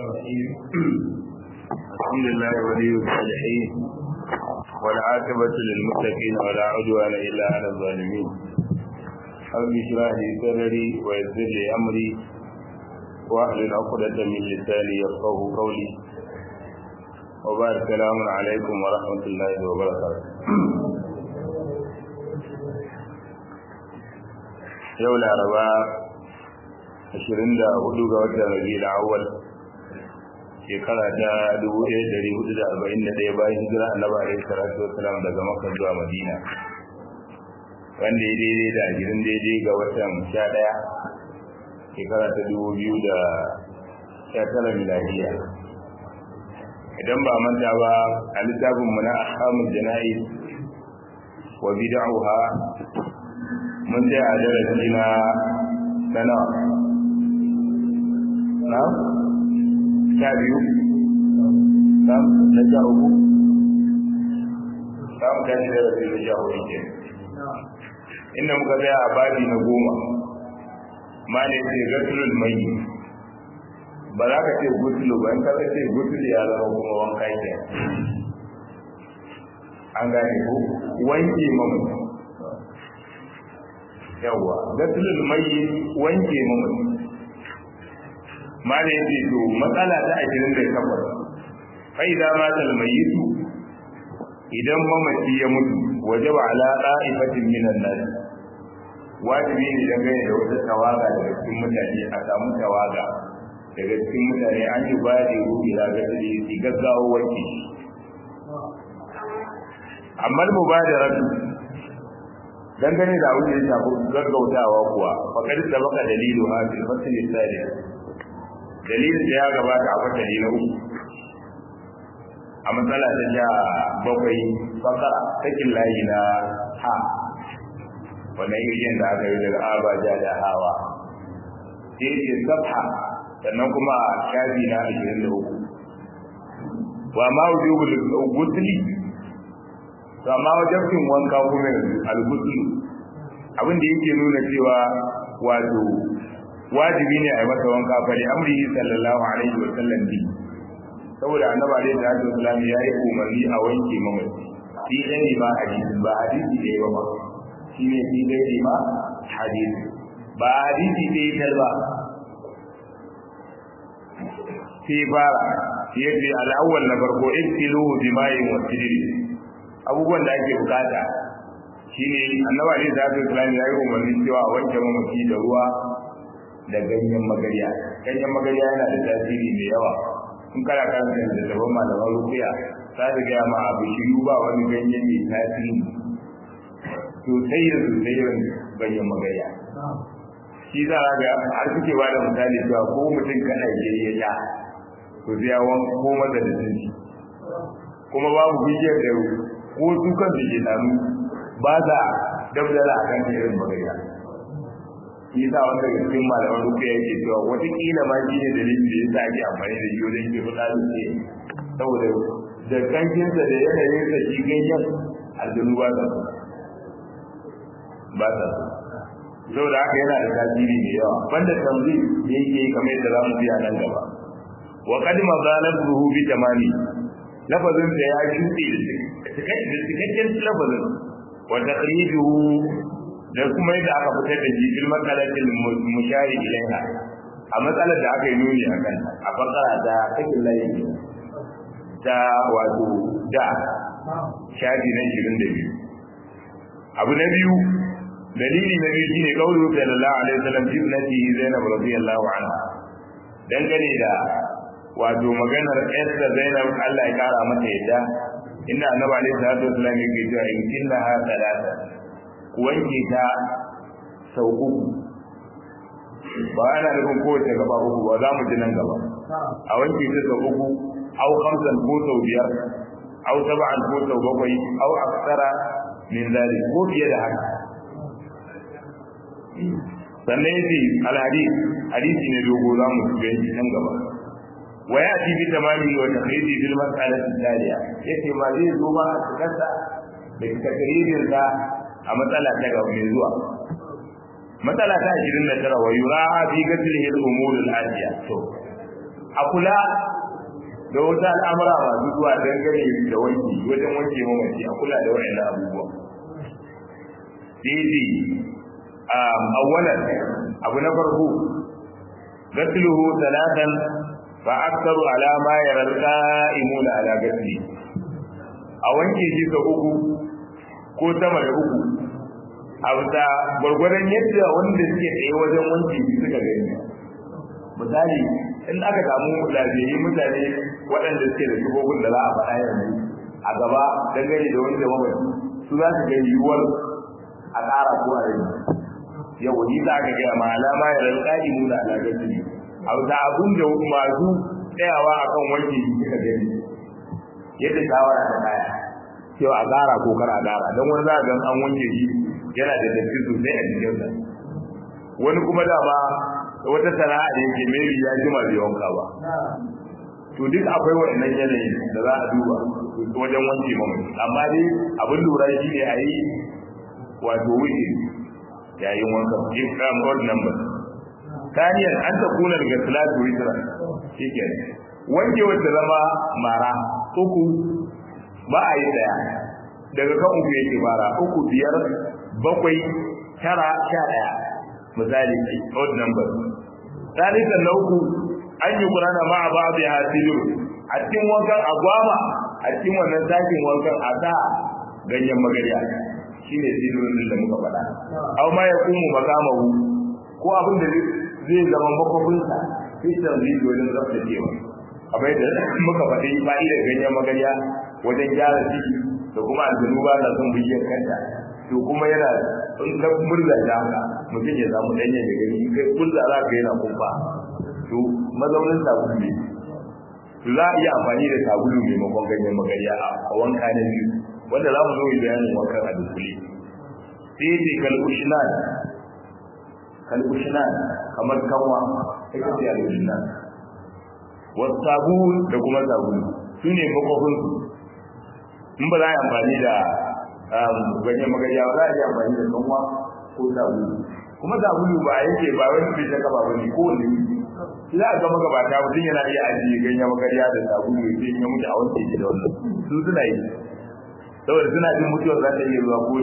الرحيم الحمد لله ولي الصالحين والعاقبة للمتقين ولا عدوان إلا على الظالمين رب اشرح لي صدري ويسر لي أمري واحلل عقدة من لساني يفقه قولي وبارك السلام عليكم ورحمة الله وبركاته yau laraba 24 ga watan rabiul awwal shekara ta 1441 bayan hijira annabi alaihi salatu wassalam daga makka zuwa madina wanda ya daidai da gidan daidai ga watan 11 shekara ta 2019 miladiya idan ba manta ba a littafin mu na ahkamul jana'iz wa bid'uha mun sai a darasi na sana na sha biyu na sha uku za mu tashi darasi na sha hudu ke inda muka tsaya a babi na goma ma ne ce gasulul mai ba za ka ce gusulu ba in ka ce gusulu ya zama kuma wanka ke an gane ko wanke mamu yawa gasulul mayyit wanke mamaci malai yace to matsala ta 28 fa idza mata al mayyit idan mamaci ya mutu wajaba ala qa'ifatin minan nas wajibi ne dangane da wata tawaga daga cikin mutane a samu tawaga daga cikin mutane an yi ba da ruhu ila gasali su gaggawa wanke amma mubadaratu dangane da abin da ya shafi gaggautawa kuwa fakar da baka dalilu ha fil fasl al dalilin da ya gabata a fasali na uku a matsala ta sha bakwai fakara sakin layi na ha wannan iriyan da aka yi daga abaja da hawa sai ce sabha sannan kuma shafi na ashirin da uku wa ma wujubul gusli to amma wajen cin wanka kuma al-ghusl abin da yake nuna cewa wato wajibi ne a yi masa wanka fa li amri sallallahu alaihi wa sallam bi saboda annabi alaihi salatu wasallam ya yi umarni a wanke mamaci shi dai ba hadisi ba hadisi da yawa ba shi ne shi dai ma hadisi ba hadisi da ya talba sai fara yace al-awwal na farko ibtiluhu bima'in wa sidri abubuwan da ake bukata shine annabi alaihi salatu wasallam ya yi umarni cewa a wanke mamaci da ruwa da ganyen magariya ganyen magariya yana da tasiri mai yawa in kana karanta da daban malaman rufiya za su gaya ma abu shiru ba wani ganye mai tasiri sosai da sosai irin ganyen magariya shi za a ga har suke ba da misali cewa ko mutum kana ya ja to sai ya wanko koma da dace kuma babu bishiyar da ko su kan da ke nanu ba za dabdala a kan irin magana shi sa wanda ga cikin malaman ruku ya ke cewa watakila ma shi ne dalilin da ya sa ake amfani da shi wajen ke fada da ce saboda da kankinsa da yanayin sa shi ganyen aljanu ba sa ba sa saboda haka yana da tasiri mai yawa banda tamzi da yake yi kamar yadda za mu biya nan gaba wa qad mazalahu bi tamami lafazin da ya shuɗe da cikakken lafazin wa taqriduhu da kuma yadda aka fitar da shi fil masalatil mushari ilaiha a matsalar da aka yi nuni a kan a fakara da sakin layi da wato da shafi na 22 abu na biyu dalili na biyu shine kaulu sallallahu alaihi wasallam fi ibnati zainab radiyallahu anha dangane da wato maganar Esther Zainab Allah ya kara mata yadda inda Annabi alaihi salatu wasallam yake cewa in kinna ha salata ku wanke ta sau uku ba ana nufin kowace gaba uku ba za mu ji nan gaba a wanke ta sau uku au khamsan ko sau biyar au sab'an ko sau bakwai au aksara min zalik ko fiye da haka sannan yace al-hadith hadisi ne dogo za mu ji nan gaba وياتي بتمامه وتقييده في المساله التاليه yace ma zai zo ba a cikinsa da takririn sa a matsala ta gaba mai zuwa matsala ta 29 wa yura fi ghaslihi al-umur al-atiya to a kula da wata al'amura masu zuwa dangane da wanki wajen wanke mamaci a kula da waɗannan abubuwa daidai awwalan abu na farko gasluhu talatan fa aktaru ala ma yara alqa'imuna ala gasli a wanke shi ga uku ko sama da uku a bisa gwargwadon yadda wanda suke tsaye wajen wanke shi suka gani misali in aka samu lafiyayyu mutane waɗanda suke da shigogin da za a faɗa yanzu a gaba dangane da wanda mamaci su za su ga yiwuwar a ƙara ko a rage yau ni za ka gaya ma alama ya rantsa imu da alaƙaci a wata abin da masu tsayawa a kan wanke suka gani yadda shawara ta kaya cewa a ƙara ko kar a ƙara don wani za a gan an wanke shi yana da datti sosai a jikinsa wani kuma dama wata sana'a da yake mai ya jima bai wanka ba to duk akwai waɗannan yanayi da za a duba wajen wanke mamaci amma dai abin lura shi ne a yi wato wuce yayin wanka in kam odd number taniyan an ta kuna daga salatu witra shikenan wanke wanda zama mara uku ba a yi daya daga kan uku yake fara uku biyar bakwai tara sha daya misali odd number talisan na uku an yi kurana ma a ba a biya a cikin wankan agwama a cikin wannan sakin wankan a sa ganyen magariya shine sirrin da muka faɗa aw ma yakumu makamahu ko abin da zai zama makwafinsa fitan zai wajen tsaftacewa kamar da muka faɗi fa'idar ganyen magariya wajen gyara ciki da kuma aljanu ba na son bishiyar kanta to kuma yana in ka murza ta haka mutum ya samu ɗanye da gani in kai murza za ka yana kumfa to mazaunin sabulu ne to za a iya amfani da sabulu maimakon ganyen magariya a wanka na biyu wanda za mu zo yi bayanin wankan a dukkule sai ce kalkushinan kalkushinan kamar kanwa ita ce alkushinan wasu sabulu da kuma sabulu su ne makwafin in ba za a yi amfani da ganyen magariya ba za a yi amfani da kanwa ko sabulu kuma sabulu ba a yake ba wani bai shaka ba ne ko wani za a ga magabata mutum yana iya ajiye ganyen magariya da sabulu ya ce ya mutu a wani ke da wannan su suna yi saboda suna jin mutuwar za ta iya zuwa ko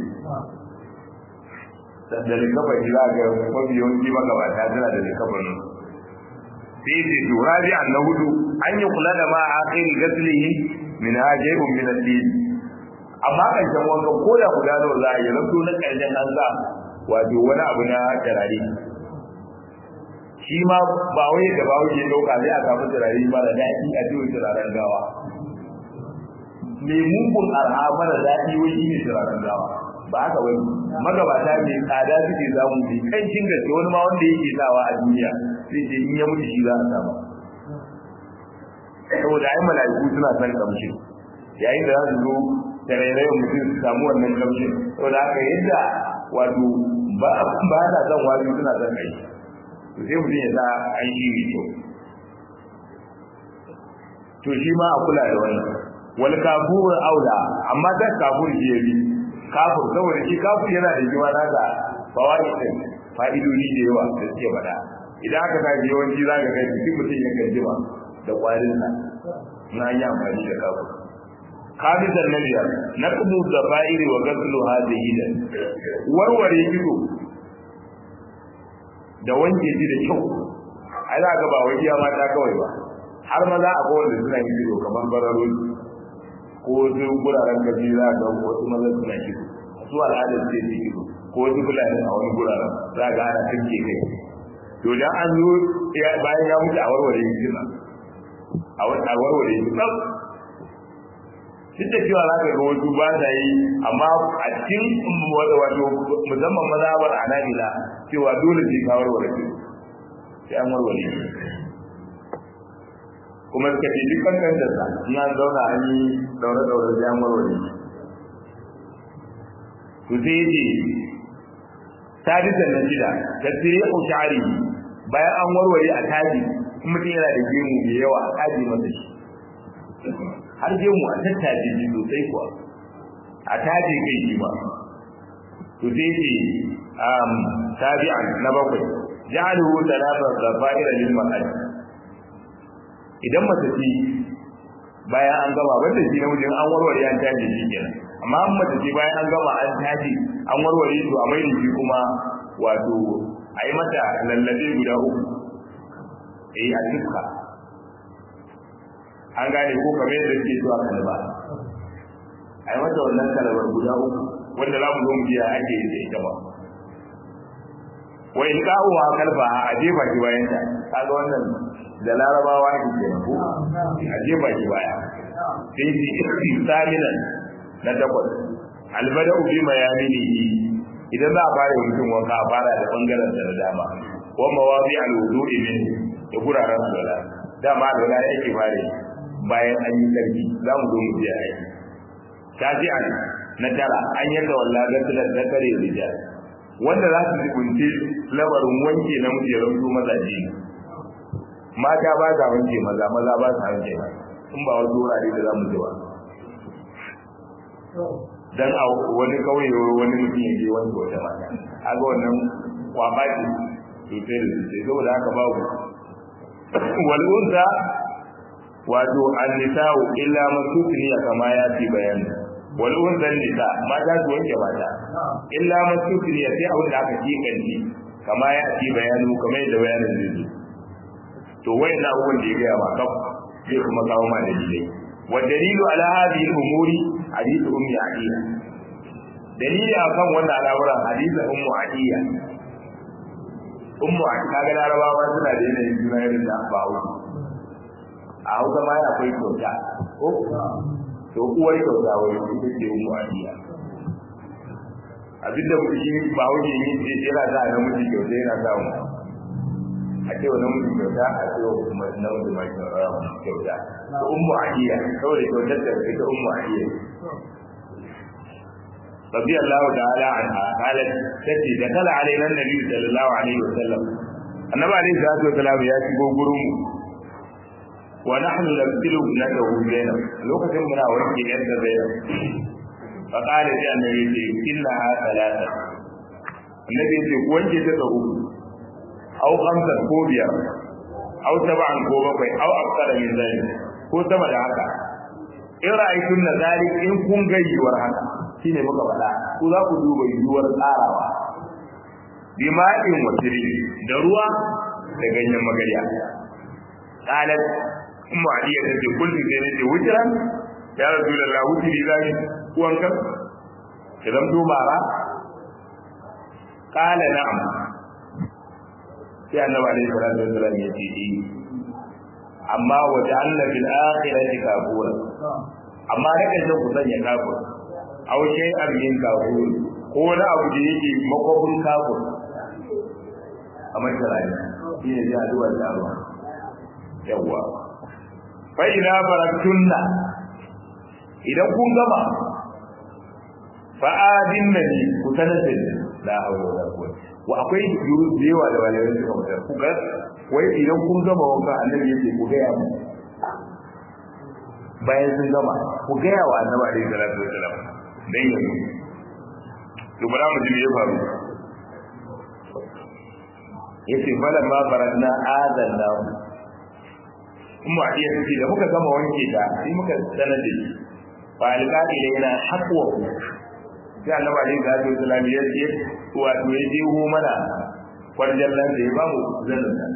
da da likabar za ga mafi yawanci magabata suna da likabar nan sai ce to rabi an na hudu an yi kula da ma a kai gaslihi min hajaibun min al-din amma karshen wanka ko da guda nawa za a yi zanto na karshen an sa wato wani abu na tarare shi ma ba wai da ba wuce dauka sai a samu turare ba da daɗi a cikin turaren gawa mai mugun arha mara daɗi wai shi ne turaren gawa ba haka wani magabata mai tsada suke zamu mai kancin gaske wani ma wanda yake sawa a duniya sai ce in ya mutu shi za a samu saboda ai mala'iku suna son kamshin yayin da za su zo da rairayin mutum su samu wannan kamshin saboda haka yadda wato ba ba na son wani suna son kai to sai mutum ya sa an shi mai kyau to shi ma a kula da wannan wal kafur aula amma da kafur shi yabi kafur saboda shi kafur yana da jiwa nasa fawaid din fa'idodi da yawa da suke bada idan aka sa yawanci za ka ga duk mutum ya kan jima da kwarin sa na yi amfani da kafur kamisan na biyar na kudu da fa'iri wa gaslu hadihi da warware ido da wanke shi da kyau ai za ga ba wai iya mata kawai ba har maza a kowanne suna yin ido kamar bararoli ko wasu guraren gaji za ga wasu maza suna kido su al'adar ce su kido ko wasu fulani a wani guraren za ga ana tunke kai to dan an zo bayan ya mutu a warware yi kina a warware yi tsaf duk da cewa za ka ga wasu ba sa yi amma a cikin wato musamman mazhabar anabila cewa dole sai ka warware shi sai an warware shi kuma suka ce duk kankan da sa in an zauna an yi daure daure sai an warware shi to sai yace sadisan na shida tasiri ushari bayan an warware a taji in mutum yana da gemu mai yawa a taji masa shi har gemu a tattaje shi sosai kuwa a taje kai shi ba to sai ce um tabi'an na bakwai ja'aluhu talata zafaira lil ma'ad idan mace ce bayan an gama banda shi namijin an warware an tashi shi kenan amma an mace ce bayan an gama an tashi an warware to a mai da shi kuma wato a yi mata lallabe guda uku eh a duka an gane ko kamar yadda suke zuwa kalba a yi mata wannan kalbar guda uku wanda za mu zo mu biya ake yi da ita ba wa in kawo wa kalba a jefa ki bayan ta kaga wannan da larabawa ake ke ko a jefa ki baya sai shi saminan na takwas albada ubi mayaminihi idan za a fara mutum wanka a fara da bangaren da dama wa mawazi alwudu'i min da guraren alwala dama alwala yake fare bayan an yi sarki za mu zo mu biya aiki tafi'an na tara an yadda walla gasilar da kare rijal wanda za su jibunci labarin wanke na mujerar su mazaje mata ba za wanke maza maza ba sa wanke ba in ba wasu wurare da za mu ji ba dan a wani kauye wani mutum ya je wanke wata mata aga wannan kwaba ce sosai da sosai saboda haka babu wal'unsa wato an-nisa'u illa masukniya kama ya fi bayani wal'unsa nisa mata su wanke mata illa masukniya sai abin da aka kikanci kama ya fi bayanu kamar yadda bayanin zai zo to wayan abubuwan da ya gaya ma kaf zai kuma kawo ma dalilai wa dalilu ala hadhihi al-umuri hadithu ummi atiya dalili akan wannan al'amuran hadithu ummu atiya ummu atiya kaga larabawa suna da yanayin juna irin da ba hausa a hausa ma akwai kyauta ko to uwar kyauta wai ita ce ummu atiya abinda mutum shi ba hausa ne yana sa namiji kyauta yana sa mu a ce wa namiji kyauta a ce wa namiji mai kyauta ummu atiya saboda kyautar da ita ummu atiya رضي الله تعالى عنها قالت تتي دخل علينا النبي صلى الله عليه وسلم النبي عليه الصلاه والسلام يا شيخو غرمو ونحن نبتل ابنته زينب لوكتين منا وركي يد زينب فقال لي النبي انها ثلاثه النبي يقول وانجي تدعو او خمسه ko biyar او سبعا ko bakwai او اكثر من ذلك ko sama da haka in ra'aytun na zalik in kun gayyuwar haka shine muka faɗa ku za ku duba yiwuwar tsarawa bima'in wasiri da ruwa da ganyen magarya qalat ummu aliya ta ce kullu sai ne wujran ya rasulullah wujri zai wanka idan to mara qala na'am sai annabi alaihi salatu wasallam ya ce eh amma waja'alna fil akhirati kafura amma da kaje ku sanya kafura aw shay abin kafur ko wani abu da yake makwabin kafur a masharani shi ne ya zuwa da ruwa yawa fa ina baraktunna idan kun gama fa adin nabi ku sanar da la hawla wala quwwata wa akwai yuru da yawa da walayen suka mutar ku ga wai idan kun gama wanka annabi yake ku ga ya mu bayan sun gama ku ga ya wa annabi alaihi salatu wasalam dan yanzu to bara mu ji me ya faru yace fala ma faradna adanna umma iya tace da muka gama wanke ta sai muka sanar da shi fa alqa ilaina haqwa sai annabi alaihi salatu wasallam ya ce wato ya je ho mana kwarjan nan da ya ba mu zanin nan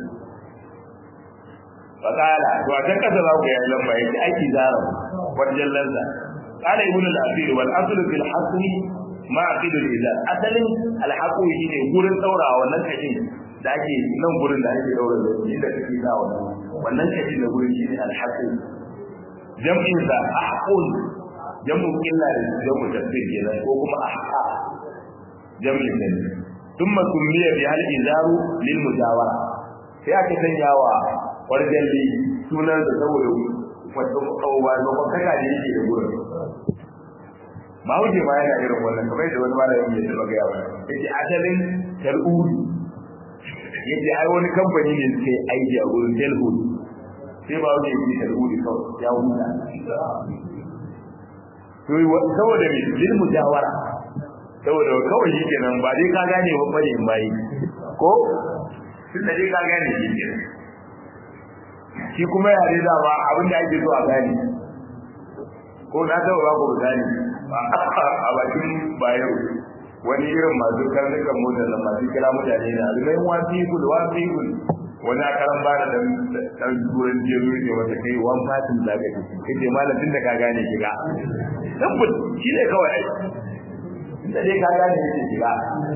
fakala to a can kasa za ku yi lamba yake aiki zara kwarjan lansa قال ابن الاثير والاصل في الحصر ما عقيد الازار اصلين الحقو shine gurin daurawa wannan kashin da ake nan gurin da ake daura da inda kake sa wannan wannan kashin da gurin shine alhaqu jam'in sa ahqul jam'u illa da jam'u tasbih kenan ko kuma ahqa jam'in ne thumma sumiya bi hal izaru lil mujawara sai aka sanya wa warjalli sunan da saboda wato kawwa da kaka da yake da gurin ba wuce ma yana irin wannan kamar da wani malami ya taba gaya wani yace asalin tal'uri yace ai wani kamfani ne suke aiki a gurin telhud sai ba wuce yi tal'uri kawai ya huta to saboda me lil mujawara saboda kawai shi kenan ba dai ka gane ba bane in bayi ko tun da dai ka gane shi kenan shi kuma yare da ba abin da ake so a gani ko na taɓa ba ku gani a bakin bayan wani irin masu karnukan motar da masu kira mutane na remain one people one people wani akaran ba da dan turan jeru ne wata kai one person da ka ci kace malam tun da ka gane shiga tabbut shi ne kawai ai tunda dai ka gane shi shiga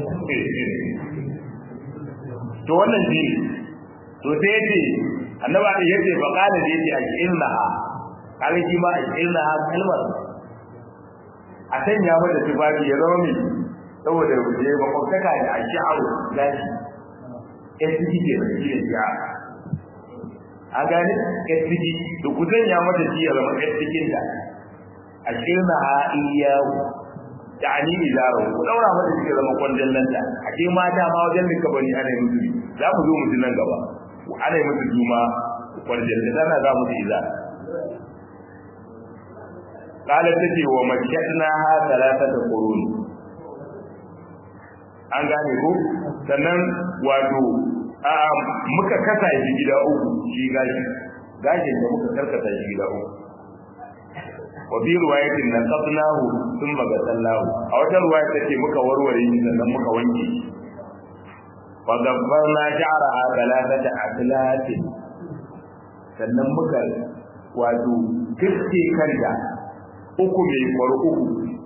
to wannan shi to sai yace annaba da yace fa qala da yace ajilnaha kaga shi ma ajilnaha kalmar a sanya mata tufafi ya zama mai saboda je makwabtaka da a sha'aru gashi SCG ke da shi da shi'a a gani SCG da ku sanya mata shi ya zama SCG da a shirna ha iyawu da ani izaro ku daura mata shi ya zama kwandon lanta a ce mata ma wajen da kabari ana yi musu za mu zo musu nan gaba ana yi musu juma kwandon da sana za mu iza قالت تجي ومكتناها ثلاثة قرون an gane ko sannan wato muka kasa shi gida uku shi gashi gashin da muka karkata shi gida uku wa bi riwayatin nan qadnahu thumma gasallahu a wata riwaya take muka warware shi sannan muka wanke wa gabbarna sha'raha thalathata atlatin sannan muka wato kiske kanta uku mai kwaro uku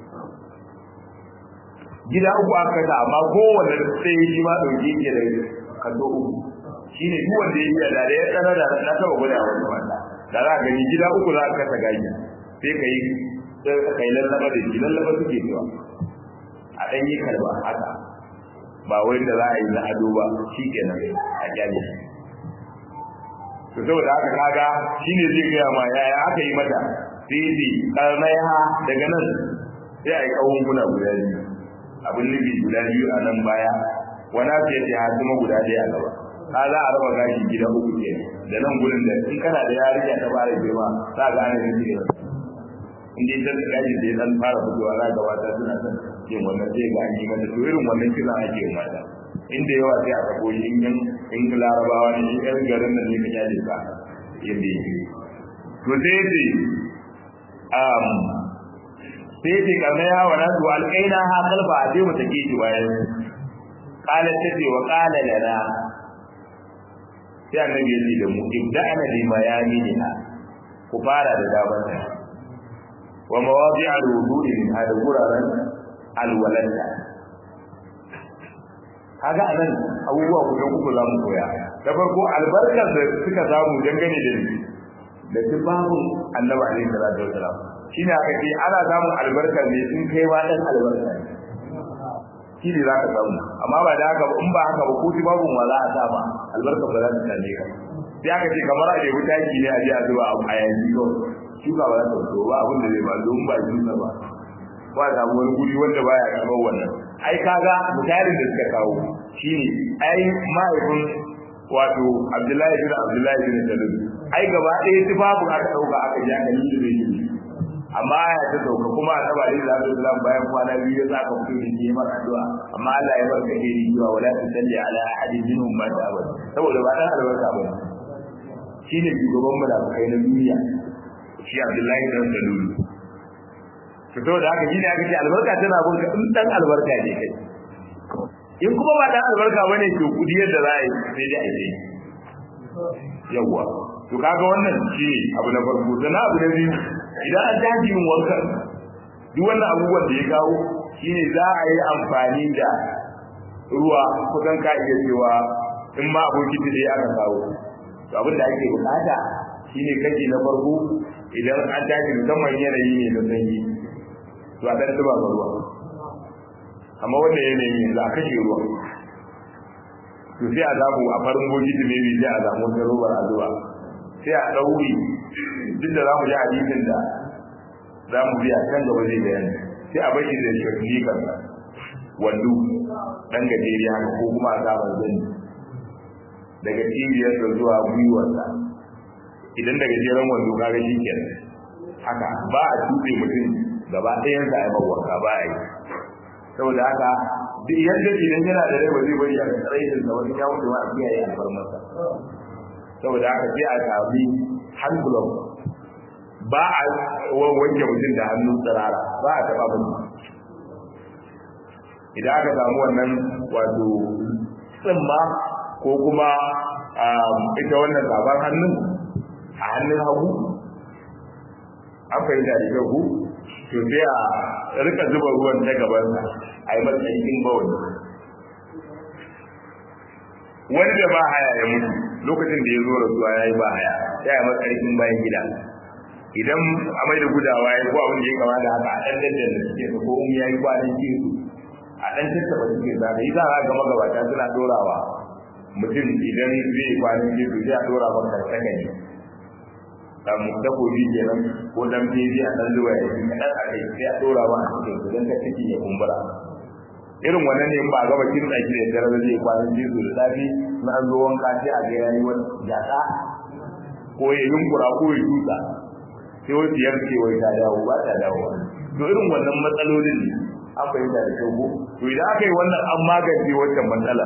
gida uku aka kasa amma kowanne sai shi ma dauke ke da kaso uku shine duk wanda ya iya da ya tsara da na taba guda wani wanda da za ka gani gida uku za ka kasa gaji sai ka yi ka yi lallaba da shi lallaba suke cewa a ɗan yi karba haka ba wai da za a yi na ado ba shi kenan a kyale shi to saboda haka kaga shine zai gaya ma yaya aka yi mata sai dai karnaiha daga nan sai a yi kawun guna guda biyu abin nufi guda biyu a nan baya wani abu ya ce ha kuma guda ɗaya a gaba ka za a raba gashi gida uku ke da nan gurin da in kana da yarinya ta fara girma za ga ana yin gida in dai ta gashi da dan fara fitowa za ga mata suna son yin wannan sai ga an yi mata to irin wannan kina ake yi mata inda yawa sai a sako shi in in larabawa ne in yan garin nan ne ka kyale ka yadda yake to sai yace um sai yace karna ya wa nasu alƙaina ha kalba a je mu take shi bayan qala tace wa qala lana sai annabi ya ce da mu ibda'ana bi mayaminha ku fara da daban wa mawadi'a al-wudu'i min hada guraren alwalanta kaga anan abubuwa guda uku za mu koya da farko albarkar da suka samu dangane da da tibabun annabi alaihi salatu wasalam shine aka ce ana samun albarkar ne in kai ma dan albarka ne shi ne za ka samu amma ba da haka in ba haka ba ko tibabun wa za a sa ba albarka ba za ta same ka sai aka ce kamar a ɗebi taki ne a je a zuba a yanzu kawai shuka ba za ta fito ba abin da zai ba don ba shuka ba ba a samu wani guri wanda baya karɓar wannan ai kaga misalin da suka kawo shine ai mahaifin wato Abdullahi bin Abdullahi bin Salul ai gaba ɗaya tufafu aka dauka aka ji aka yi da shi amma ya ta dauka kuma a taba da Allah sallallahu bayan kwana biyu ya saka mutum da yi maka addu'a amma Allah ya barka da ni cewa wala tusalli ala ahadin minhum ma ta'abad saboda ba dan albarka ba shine shugaban munafikai na duniya shi Abdullahi bin Salul to saboda haka shine aka ce albarka tana bin in dan albarka ne kai in kuma ba dan albarka bane to kudi yadda za a yi sai dai a yi yawa to kaga wannan shi abu na farko sannan abu na biyu idan an tashi yin wanka duk wannan abubuwan da ya kawo shine za a yi amfani da ruwa kusan ka iya cewa in ma abokin da ya aka kawo to abin da ake bukata shine kashi na farko idan an tashi musamman yanayi ne na sanyi to a ɗan zuba ruwa amma wannan yanayin yanzu a kashe ruwa to sai a zamu a farin bokiti ne bi sai a zamu wata robar a zuwa sai a ɗauri duk da za mu ji hadisin da za mu biya kan gaba zai bayani sai a bashi da shafi kansa wando ɗan gajeri haka ko kuma a samun zani daga cibiyarsa zuwa gwiwarsa idan da gajeren wando kaga shi kenan haka ba a tuɓe mutum gaba ɗayansa a yi mawaka ba a yi saboda haka duk yadda idan yana da rai ba zai bari a tsarayin da wani ya mutu ba a kiyaye alfarmarsa saboda haka sai a sami hand glove ba a wanke mutum da hannun tsirara ba a taɓa mutum idan aka samu wannan wato tsimma ko kuma ita wannan gaban hannun a hannun hagu an fahimta da kyau to sai a rika zuba ruwan ta gabansa a yi matsayin bawani wani da ba haya ya mutu lokacin da ya zo rasuwa ya yi ba haya sai a matsayin bayan gida idan a mai da gudawa ya ko abin da ya kama da haka a ɗan dandan da suke ko in ya yi kwanan kisu a ɗan tattaba suke za da yi za a ga magabata suna dorawa mutum idan zai kwanan kisu sai a dora maka sakani dan dabobi kenan ko dan bebi a dan zuwa ya kadan a kai sai a dora ba a cikin su dan ka ciki ya kumbura irin wannan ne in ba gaba kin tsaki da dare zai kwanan jizu da safi na an zo wanka sai a ga yayi wani jaka ko ya yunkura ko ya dutsa sai wani biyar ce wai ta dawo ba ta dawo to irin wannan matsalolin ne an fahimta da kyau to idan aka yi wannan an magance wancan matsala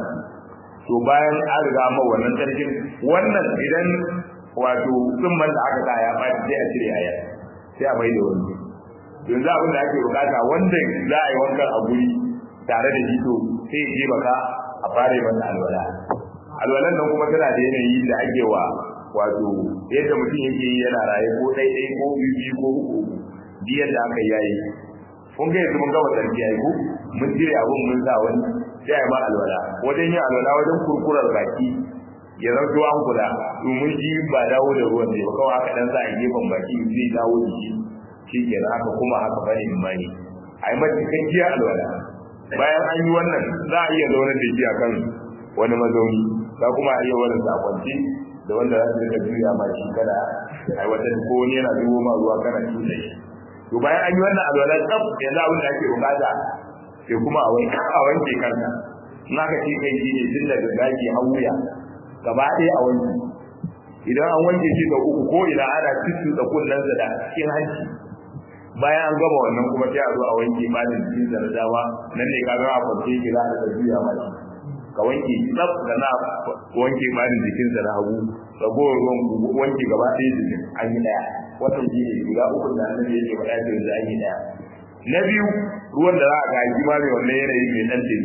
to bayan an riga ma wannan sarkin wannan idan wato tsumman da aka sa ya ɓaci sai a cire ayar sai a maida wani yanzu abin da ake bukata wanda za a yi wankan a guri tare da shi to sai ya je baka a fara yi masa alwala alwalan nan kuma tana da yanayi da ake wa wato yadda mutum yake yi yana raye ko ɗaiɗai ko biyu ko uku biyar da aka yayi kun ga yanzu mun gama sarki yayi ko mun cire abun mun sa wani sai a yi ma alwala wajen yin alwala wajen kurkurar baki ya zanto an kula domin shi ba dawo da ruwan ne ba kawai aka dan sa a gefen baki zai dawo da shi shi ke haka kuma haka bane imani a yi mata cikakkiyar alwala bayan an yi wannan za a iya zaunar da shi akan wani mazauni za kuma a iya wani sakwanci da wanda za su rika juya ma shi kada a wata ko wani yana zubo ma ruwa kana cuta shi to bayan an yi wannan alwala tsaf yanzu abin da ake bukata sai kuma a wanke kanka in aka ce kai shi ne tun daga gaji har wuya gaba ɗaya a wanke idan an wanke shi ga uku ko ina ana cikin da kunnensa da cikin hanci bayan an gama wannan kuma sai a zo a wanke malin cikin da dama nan ne ka ga a farke ki za a juya mai ka wanke tsaf da na wanke malin jikin sa na hagu ragowar ruwan wanke gaba ɗaya jikin an yi ɗaya wannan shi ne guda uku da annabi yake faɗa da yanzu an yi ɗaya na biyu ruwan da za a ga shi ma mai wannan yanayi mai ɗan dumi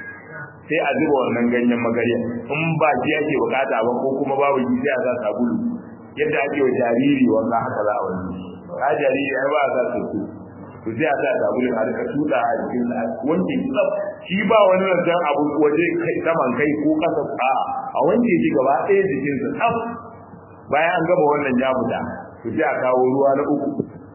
sai a zuba wannan ganyen magarya in ba shi ake bukata ba ko kuma babu shi sai a sa sabulu yadda ake wa jariri wanda haka za a wani ka jariri ai ba a sa soso to sai a sa sabulu a rika tuda a jikin sa wanke tsaf shi ba wani rantan abu waje kai saman kai ko kasa a a wanke shi gaba ɗaya jikin sa tsaf bayan an gama wannan ya fita to sai a kawo ruwa na uku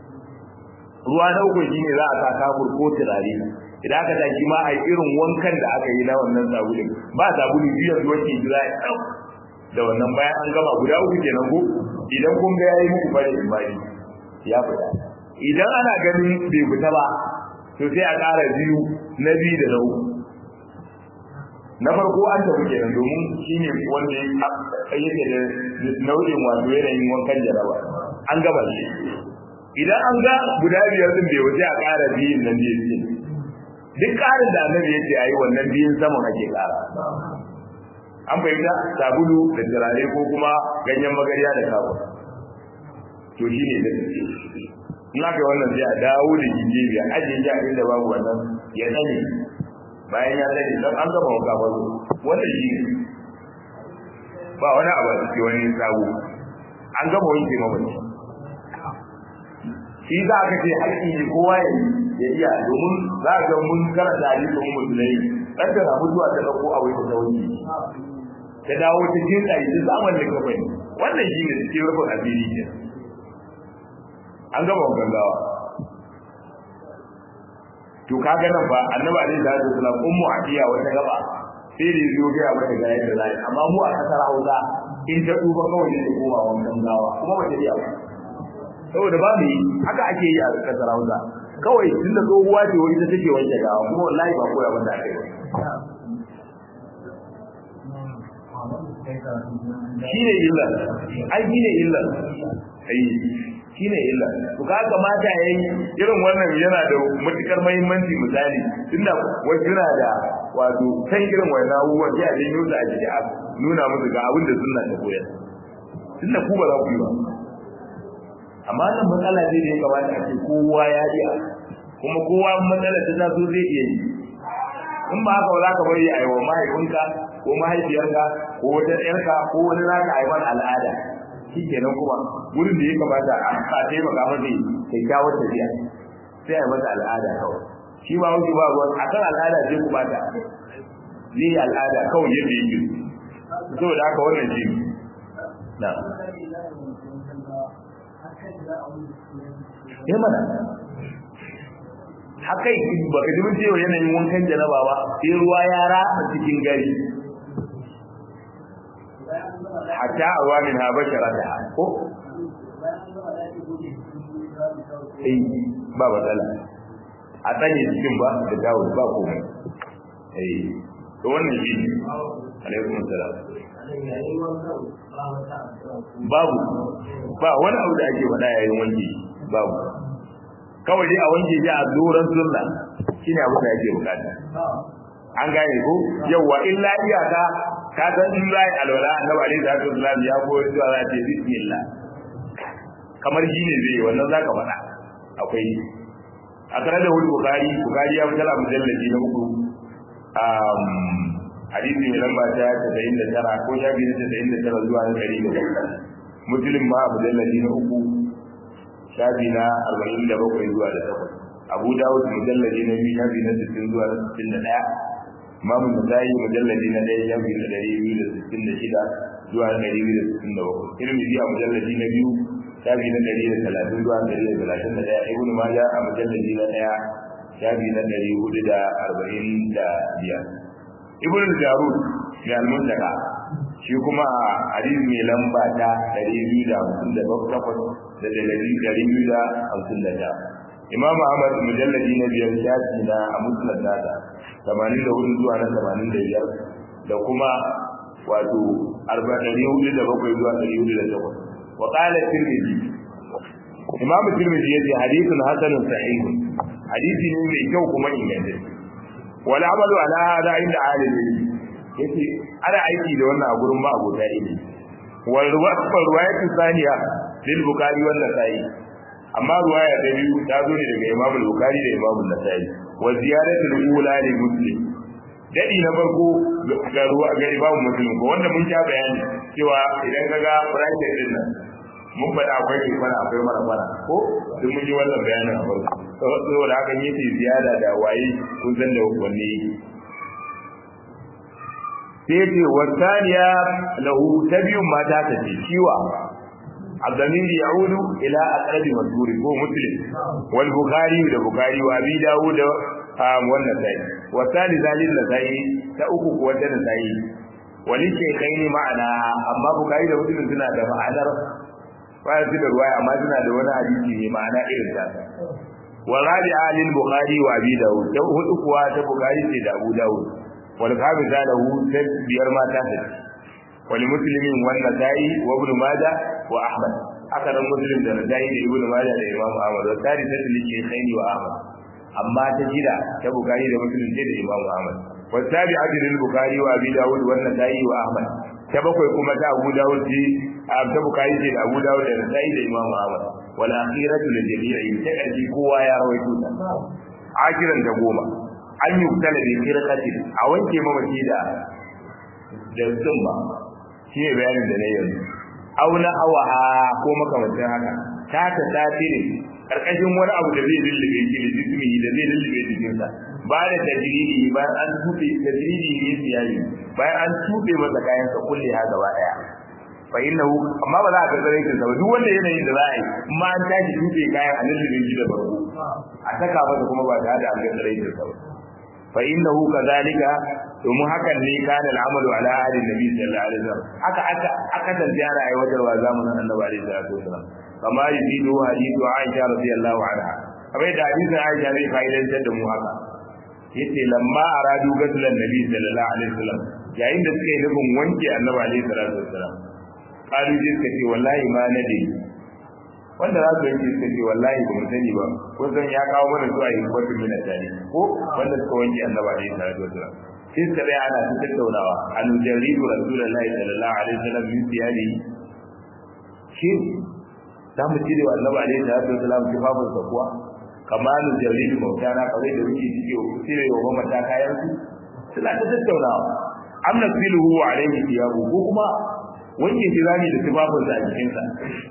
ruwa na uku shine za a sa kafur ko turare idan aka tashi ma a irin wankan da aka yi na wannan sabulin ba sabulu biyan ruwan ke jira ya ɗau da wannan bayan an gama guda uku kenan ko idan kun ga yayi muku bare in bari ya fita idan ana ganin bai fita ba to sai a ƙara biyu na biyu da na uku na farko an tafi kenan domin shine wanda yake da nau'in wato yanayin wankan jaraba an gama shi idan an ga guda biyar din bai wuce a ƙara biyun nan da yake duk ƙarin da annabi ya ce a yi wannan biyun saman ake ƙara an fahimta sabulu da turare ko kuma ganyen magarya da kawo to shi ne da in aka yi wannan sai a dawo da jijiya ajiye shi a inda babu wannan ya tsane bayan ya tsane don an gama wanka ba wannan shi ne ba wani abu a cikin wani sabo an gama wanke mamaci shi za ka ce haƙƙi ne kowa ya iya domin za ka ga mun karanta hadisin musulmai dan da mutuwa ta dauko a wani ta wuce ta dawo ta jin tsari ta zaman da ka bani wannan shi ne cikin rufin asiri ke an gama gangawa to kaga nan ba annabi alaihi salatu wasallam ummu adiya wata gaba sai da zo ga mata ga yadda zai amma mu a kasar Hausa in ta duba kawai ne koma wannan gawa kuma ba ta iya ba saboda ba mu haka ake yi a kasar Hausa kawai tunda tsohuwa ce wani ta take wanke gawa kuma wallahi ba koya wanda aka yi shi ne illa ai shi ne illa ai shi ne illa to ka kamata yayi irin wannan yana da matukar muhimmanci misali tunda wasu na da wato kan irin wannan abubuwan sai a janyo su a jiki a nuna musu ga abin da sunna ta koyar tunda ku ba za ku yi ba amma nan matsala ce da ya kamata a ce kowa ya iya kuma kowa matsala ta taso zai iya yi in ba haka ba za ka bari a yi wa mahaifinka ko mahaifiyarka ko wata ƴarka ko wani za ka haifar al'ada shi kenan kuma wurin da ya kamata a taimaka masa kyakkyawar tafiya sai a yi masa al'ada kawai shi ba wuce ba ruwan a kan al'ada sai ku bata zai yi al'ada kawai yadda yake saboda haka wannan shi na ya mana haka ba ka jimin cewa yanayin wankan janaba ba sai ruwa ya ratsa cikin gari hatta a ruwa min ha bashara da ko eh ba matsala a tsanye cikin ba da dawo ba komai eh to wannan shi ne alaikum salam babu ba wani abu da ake faɗa yayin wanki babu kawai dai a wanke shi a doron sunna shine abu da yake bukata an gane ko yawa illa iyaka ka san in zai alwala annabi alaihi salatu wasallam ya koyar da za ta bismillah kamar shi ne zai wannan zaka faɗa akwai a tare da wani bukari bukari ya fitar a mujallaji na uku hadisi mai lamba ta tasa'in da tara ko shafi na tasa'in da tara zuwa na ɗari da bakwai muslim ma a mujallaji na uku shafi na arba'in da bakwai zuwa da takwas abu dawud mujallaji na biyu shafi na sittin zuwa na sittin da ɗaya imamu nasa'i mujallaji na ɗaya shafi na ɗari biyu da sittin da shida zuwa na ɗari biyu da sittin da bakwai tirmidhi a mujallaji na biyu shafi na ɗari da talatin zuwa ɗari da talatin da ɗaya ibnu maja a mujallaji na ɗaya shafi na ɗari hudu da arba'in da biyar ibnu jarud mai almuntaka shi kuma a hadisi mai lamba ta ɗari biyu da hamsin da takwas da ɗari ɗari biyu da hamsin da ɗaya imam ahmad mujalladi na biyar shafi na a musnad nata tamanin da hudu zuwa na tamanin da biyar da kuma wato arba'in hudu da bakwai zuwa ɗari hudu da takwas وقال الترمذي امام الترمذي yace hadithun hasanun sahih hadisi ne mai kyau kuma ingantacce wal amalu ala hada inda alimi yace ana aiki da wannan a gurin ma abota ilimi wal ruwayatu thaniya lil bukhari wal nasai amma ruwaya ta biyu ta zo ne daga imam al-bukhari da imam an-nasai wa ziyadatu al-ula li muslim dadi na farko ga ruwa ga imam muslim ko wanda mun sha bayani cewa idan kaga bracket din nan mun faɗa akwai ke fara akwai mara fara ko duk mun yi wannan bayanin a farko saboda haka yake ziyada da waye kun san da wanne yake sai ce wasaniya lahu ta biyun mata ta ce ciwa الضمير يعود الى اقرب مذكور هو مسلم والبخاري والبخاري وابي داود والنسائي والثالث للنسائي تأكو قوة النسائي وللشيخين معنا أما بخاري ومسلم سنة معنى baya su da ruwaya amma suna da wani hadisi ne ma'ana irin ta wa rabi'a lil bukhari wa abi dawud ta hudu kuwa ta bukhari ce da abu dawud wal khamisa lahu ta biyar ma ta ce wal muslimin wan nasai wa ibn majah wa ahmad haka nan muslim da nasai da ibn majah da imam ahmad wa thalithatu lil shaykhaini wa ahmad amma ta jira ta bukhari da muslim ce da imam ahmad wa tabi'atu lil bukhari wa abi dawud wan nasai wa ahmad ta bakwai kuma ta abu dawud ce ta bukari ce da abu dawud da nasai da imam ahmad wal akhiratu lil jami'i ta kaji kowa ya rawaito ta akiran da goma an yi kutala da firqati a wanke mamaci da da tsumma shi ne bayanin da na yanzu auna awaha ko makamantan haka ta ta tasiri karkashin wani abu da zai lullube shi da jismi da zai lullube jikinsa ba da tajiridi bayan an tuɓe tajiridi ne su yayi bayan an tuɓe masa kayan sa kulle ha gaba daya fa innahu amma ba za ka tsare shi ba duk wanda yanayin da za a yi amma an tashi tuɓe kayan a lullube shi da barko a saka masa kuma ba tare da an ga tsare shi ba fa innahu kadhalika domin hakan ne kana al'amalu ala ahli nabi sallallahu alaihi wasallam haka aka aka tanziyara aiwatarwa zamanin annabi alaihi salatu wasallam kama yuzidu hadithu aisha radiyallahu anha kamar da hadisin aisha zai fa'idantar da mu haka yace lamma aradu gaslan nabi sallallahu alaihi wasallam yayin da suka yi nufin wanke annabi alaihi salatu wasallam kalu sai suka ce wallahi ma nade wanda za su yanke suka ce wallahi ba mu sani ba ko san ya kawo mana zuwa yin kwatu mina tare ko wanda suka wanke annabi alaihi salatu wasallam sai suka tsaya ana ta tattaunawa an jaridu rasulullahi sallallahu alaihi wasallam min siyadi shi za mu cire wa annabi alaihi salatu wasalam tufafin sa kuwa kamalu jalil mautana kawai da wuce cike cire wa mamata kayan su suna ta tattaunawa am nasiluhu alaihi thiyabu ko kuma wanke shi zani da tufafin sa a jikin sa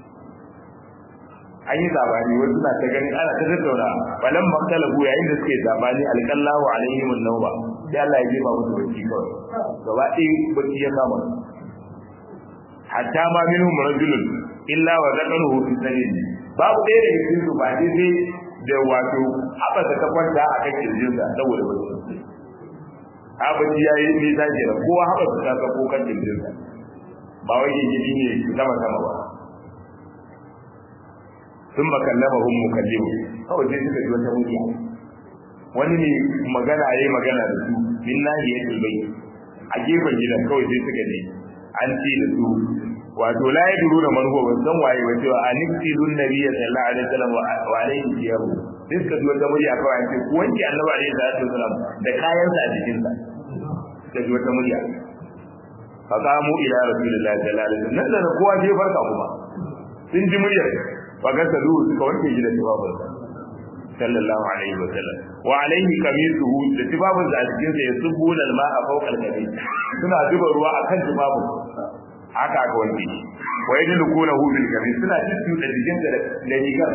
an yi zabani wasu na ta gani ana ta tattauna balan maktalahu yayin da suke zabani alqallahu alaihim an-nawba sai Allah ya jefa musu bacci kawai gaba ɗaya bacci ya kama hatta ma minhum rajulun illa wa zakaruhu fi sanin babu ɗaya da cikin su ba dai sai da wato haɓaka ta kwanta a kan kirjinsa saboda bacci abinci ya yi nisa ke da kowa haɓaka ta sako kan kirjinsa ba wai gidi ne sama sama ba sun ba kallama hun mukallimu kawai sai suka ji wata murya wani ne magana yayi magana da su min nahiyatul bayt a gefen gidan kawai sai suka ne an ce da su wato la yadru na man huwa san waye ba cewa aniktilun nabiyyi sallallahu alaihi wasallam wa alaihi siyabu sai suka ji wata murya kawai an ce ku wanke annabi alaihi salatu wasallam da kayan sa a jikin sa suka ji wata murya fa qamu ila rasulillahi sallallahu alaihi wasallam nan da kowa je farka kuma sun ji muryar fa ga sadu suka wanke shi da tawabin sallallahu alaihi wasallam wa alaihi kamisuhu da tibabun da a cikin sa yasubbuna al-ma'a fawqa al-kamis suna zuba ruwa akan tibabun haka aka wanke shi wa yadlukuna hu bil kamis suna cikin da jikin da da rigar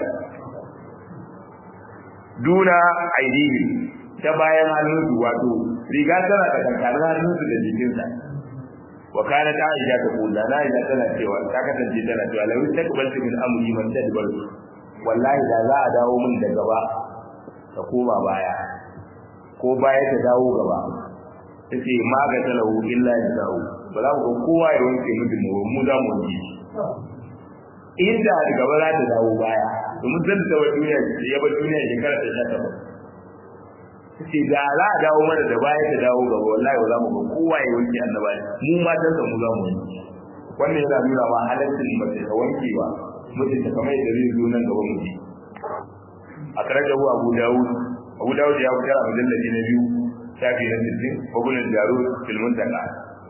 duna aidihi ta bayan hannunsu wato riga tana da kankanin hannunsu da jikinsa wa kana ta aisha ta kula na aisha tana cewa ta kasance tana cewa lawi takbaltu min amri man tadbar wallahi da za a dawo min da gaba ta koma baya ko baya ta dawo gaba tace ma ga talahu illa jazahu ba za ku ga kowa ya wanke mutum mu mu za mu wanke inda da gaba za ta dawo baya domin zan ta wata duniya ya bar duniya shekara ta sha takwas sai da za a dawo mana da baya ta dawo gaba wallahi ba za mu ga kowa ya wanke annaba mu matan sa mu za mu wanke wannan yana nuna ma halaccin mace ta wanke ba mutum ta kamar yadda zai zo nan gaba mu ji a karajahu abu dawud abu dawud ya fitar a mujallaji na biyu shafi na sittin wagunan jaro filmin daga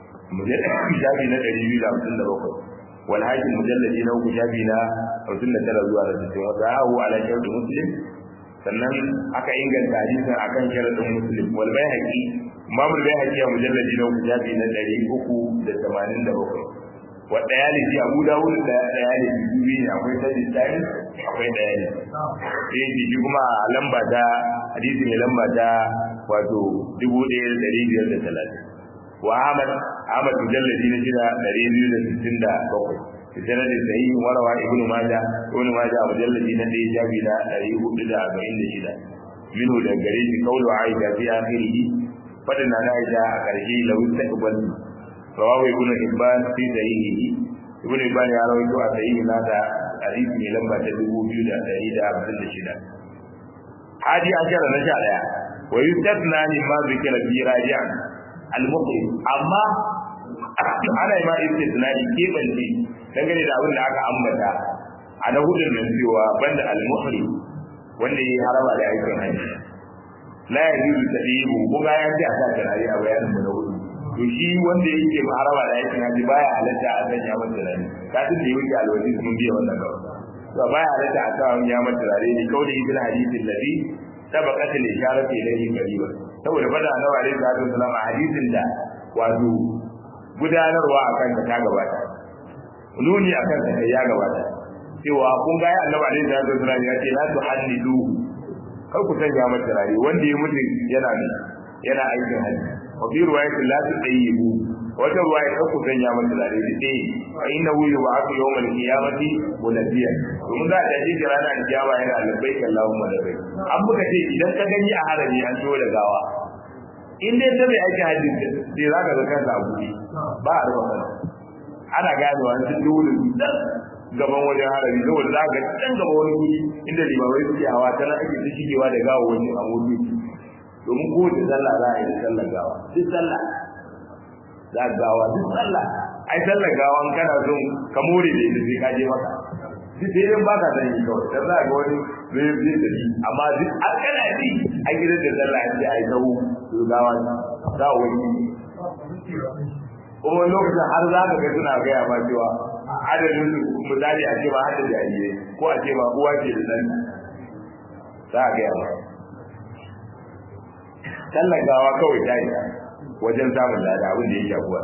shafi na ɗari biyu da hamsin da bakwai wal hakim mujallaji na uku shafi na hamsin da tara zuwa da sittin wata hahu ala sharɗin muslim sannan aka inganta hadisin akan sharaɗin muslim wal bai haƙi mamul bai haƙi a mujallaji na uku shafi na ɗari uku da tamanin da bakwai wa ɗayalisi abu dawud da ɗayalisi biyu ne akwai sajin tari akwai ɗayalisi sai shi kuma lamba ta hadisi mai lamba ta wato dubu ɗaya da ɗari biyar da talatin wa ahmad ahmad mujalladi na shida ɗari biyu da sittin da bakwai fi sanadi sahihi warawa ibnu maja ibnu maja a mujalladi na ɗaya shafi na ɗari hudu da arba'in da shida minhu da gare shi kaulu aisha fi akhirihi fadin na aisha a ƙarshe lau taqbal rawahu ibnu hibban fi sahihihi ibnu hibban ya rawaito a sahihi nasa hadisi mai lamba ta dubu biyu da ɗari da hamsin da shida hadi ashara na sha ɗaya wa yustasna mimma zikira fi raji'an al-muqrim amma ana yi ma istisna'i kebance dangane da abin da aka ambata a na hudun nan cewa banda al-muhrim wanda ya harama da aikin hajji la yajuzu tadibu ko ga ya ce a sa tarari a bayanin mu na hudu to shi wanda yake harama da aikin hajji baya halatta a sanya masa tarari kafin da yake alwaji mun biya wannan gaba to baya halatta a sa wani ya masa tarari ne kawai ibn hadithin ladhi sabaqat al-isharatu ilayhi qariba saboda fada annabi alaihi salatu wasallam a hadisin da wato gudanarwa akan ta gabata nuni akan ta ya gabata cewa kun ga ya annabi alaihi salatu wasallam ya ce la tuhallidu kar ku sanya masa rari wanda ya mutu yana ne yana aikin hajji wa fi riwayatin la tudayyibu wata ruwaya kar ku sanya masa rari da dai fa innahu yub'athu yawmal qiyamati mulabbiyan domin za a tashi da ranar kiyama yana labbaik Allahumma labbaik an muka ce idan ka gani a harami an zo da gawa in dai ta mai aikin hajji sai za ka ga kansa a buɗe ba a rufa kansa ana ganewa an sun duhu da gaban wajen harami saboda za ga can gaba wani guri inda limamai suke hawa ta nan ake ta shigewa da gawa wani a motoci domin kowace sallah za a yi da sallar gawa duk sallah za a gawa duk sallah ai sallar gawa in kana son ka more da ita sai ka je maka duk sai dai baka san yi kawai dan za ga wani zai zai da shi amma duk an kana ji a gidan da sallah an ce ai tawo to gawa za a wani kuma lokacin har za ka ga suna gaya ma cewa adadin su misali a ce ma hada jariye ko a ce ma uwa ce da ɗan za a gaya ba sallan gawa kawai ta yi wajen samun lada abin da ya shafuwa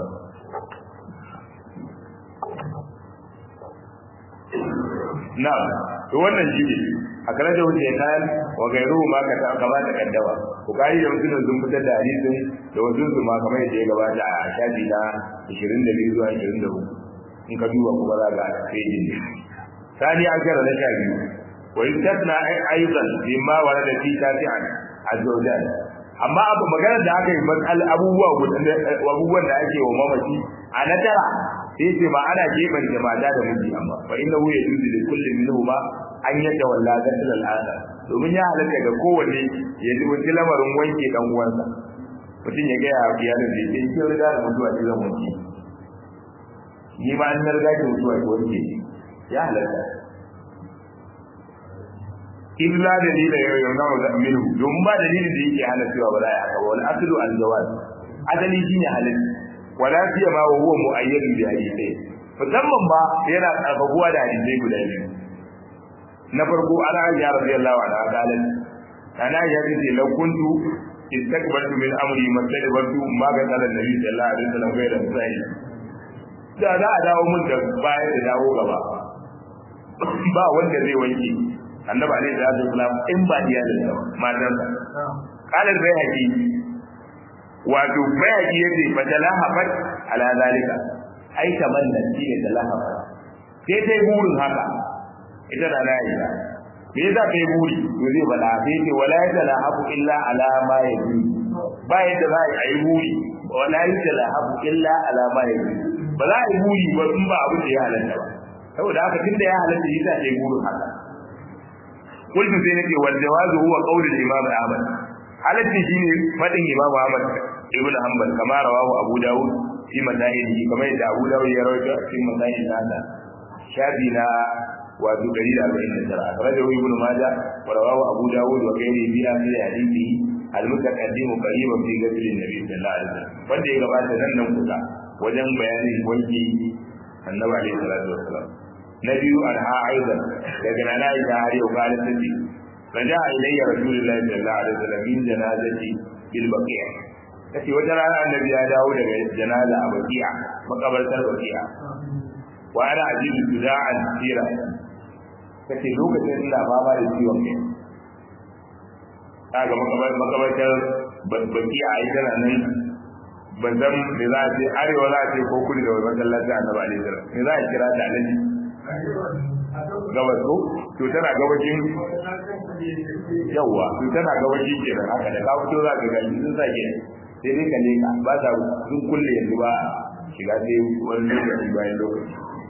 na to wannan shi ne a kana da wuce nan wa gairu ma ka ta gaba da kaddawa ku kai da mutum sun fitar da hadisin da wasu su ma kamar yadda ya gabata a shafi na 22 zuwa 24 in ka duba kuma za ka fejin ne sani an kara na sha biyu wa yustasna aidan mimma warada fi tafi'an azwajal amma abu maganar da aka yi matsal abubuwa abubuwan da ake wa mamaci a na tara sai ce ma ana gefen da mata da miji amma fa inna hu yajuzu li kulli minhuma an yatawalla ghasl al-akhar domin ya halatta ga kowanne ya ji wani lamarin wanke dan uwansa mutum ya ga ya iyalin da yake kin riga da mutuwa ce zan wanke ni ma an riga ki mutuwa ki wanke ya halatta illa dalila ya yi nawa da minhu domin ba dalilin da yake hana cewa ba za a haka ba wal aslu al jawaz asali shine halal wala fiya ma wa huwa muayyadun bi hadithai musamman ba yana karfafuwa da hadisai guda biyu na farko ana ya radiyallahu anha qalat ana ya ce law kuntu istakbartu min amri mastadbartu ma ga sallan nabi sallallahu alaihi wasallam bai da sai da za a dawo mun da baya da dawo gaba ba wanda zai wanke annabi alaihi salatu wasallam in ba iyalin sa matarsa qalat bai haƙi wato bai haƙi yace fa talahafat ala zalika ai tamanna shi ne talahafat sai sai burin haka ita da Aisha me yasa kai buri to zai bada sai ce wala yatalahafu illa ala ma yaji ba yadda za a yi buri wala yatalahafu illa ala ma yaji ba za a yi buri ba in ba abin da ya halatta ba saboda haka tunda ya halatta yasa kai burin haka قلت sai nake wal jawazu huwa qawl al imam ahmad halatti shine fadin imam ahmad ibn hanbal kama rawahu abu daud fi madaini kamar da abu daud ya rawaito fi madaini nasa shafi na wato 149 akhrajahu ibn majah wa rawahu abu daud wa ghairihi bi ahli hadithi al mutaqaddim qariban fi ghusl an-nabi sallallahu alaihi wasallam wanda ya gabata nan nan kusa wajen bayanin wanki annabi alaihi salatu wasallam na biyu anha aidan daga nana ita har yau kala tace raja ilayya rasulullahi sallallahu alaihi wasallam min janazati bil baqi'a kace wata rana annabi ya dawo daga janaza a baqi'a makabartar baqi'a wa ana ajidu tuda'an sira kace lokacin ina fama da ciwon kai kaga makabartar baqi'a ai tana nan ban san me za a ce arewa za a ce ko kudu da wani masallaci annabi alaihi salam me za a kira ta alaji gabas ko to tana gabashin yawa to tana gabashin kenan haka da ka fito za ka gani sun sake sai dai ka leka ba sa sun kulle yanzu ba shiga sai wani lokaci bayan lokaci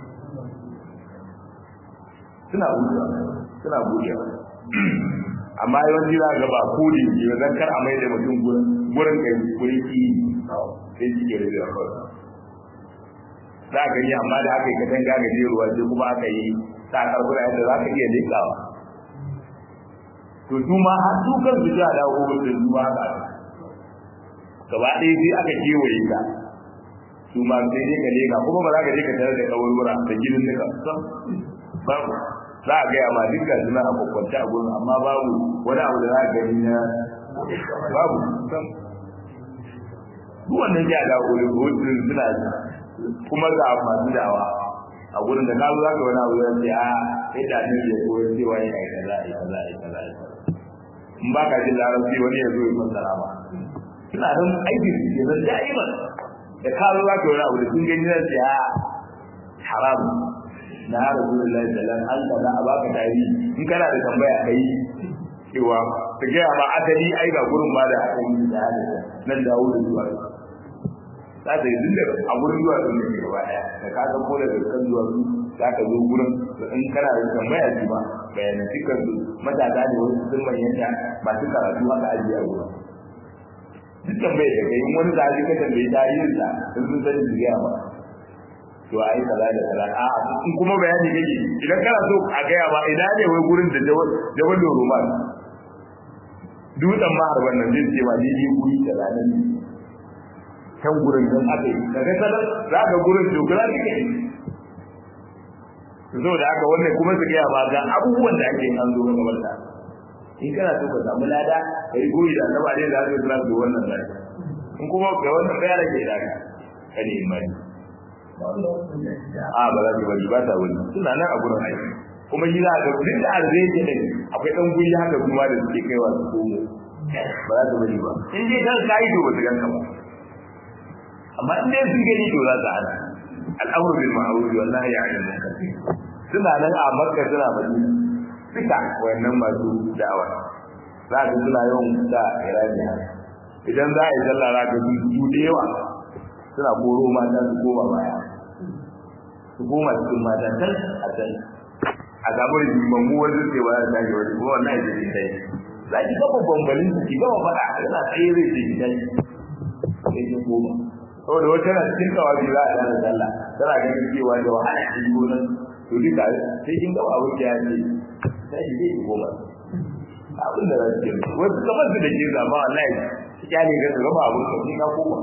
suna buɗewa suna buɗewa amma yawanci za ga ba kodi ke zan kar a mai da mutum gurin kai gurin ki sai shi ke rubewa kawai za ka yi amma da aka yi katanga gajeruwa sai kuma aka yi sa karbura yadda za ka iya leƙawa to su ma har su kan su ja dawo da su ma haka gaba ɗaya sai aka kewaye ka su ma sai dai ka leƙa kuma ba za ka je ka tare da kawarwura da ginin nika babu za a gaya ma dukkan suna a kwakwanta a gurin amma babu wani abu da za ka gani na babu duk wannan ja dawo da hotun suna kuma ga masu dawa a gurin da ka zo zaka wani abu zai a sai da ne ya koyi cewa ya yi kaza ya kaza ya kaza ya in ba ka jin larabci wani ya zo ya fassara ba suna nan aiki su ke zan da'iman da ka zo zaka wani abu da sun gani zan ce a haram na rasulullahi sallallahu alaihi wasallam an a baka tarihi in kana da tambaya kai cewa ta gaya ma asali ai ga gurin ma da aka yi da nan dawo da zuwa za ta yi dinda a gurin zuwa sun ne gaba daya da ka san ko da kan zuwa su za ka zo gurin da in kana da tambaya ji ba bayanan dukkan su matasa ne wasu sun manyanta masu karatu haka ajiye a gurin duk tambayar da kai in wani zaɓi ka tambayi tarihin sa in sun sani su gaya ba to ai kaza da kaza a in kuma bayani kake idan kana so a gaya ba ina ne wai gurin da jawal da roman dutsen maharban nan zai ce ba ni ji guri da ranar can gurin don aka yi daga sadar za ka gurin dogara ne saboda haka wannan kuma su gaya ba ga abubuwan da ake an zo gaban ta in kana so ka samu lada kai goyi da annaba dai da zai tsara da wannan zai in kuma ga wannan kai rage da ka kane imani a ba za su bari ba ta wani suna nan a gurin aiki kuma shi za ka duk da arzai ke ne akwai dan guri haka kuma da suke kaiwa su komo ba za su bari ba in dai kan kai to ba su ganka ba amma in dai sun gani to za su hana al'amru bil ma'ruf wa nahyi 'anil munkar suna nan a makka suna madina duka wayannan masu da'awa za ka suna yawan da irani idan za a yi sallah za ka su da yawa suna koro mata su koma baya su koma cikin mata can a can a gabar jimammu wanda ce ba za ta yi wani kuma wannan ya ce kai za ki gaba bambalin ki gaba faɗa yana tsaye zai ce ki kai sai ki koma saboda wata na cikin tawabi za a dana sallah tana ganin cewa da wahala ta yi gonan to duka sai kin gaba abin da ya ce sai ki je ki koma abin da za su yi wasu kamar su da ke zama wallahi ki kyale ga su gaba abin da ka koma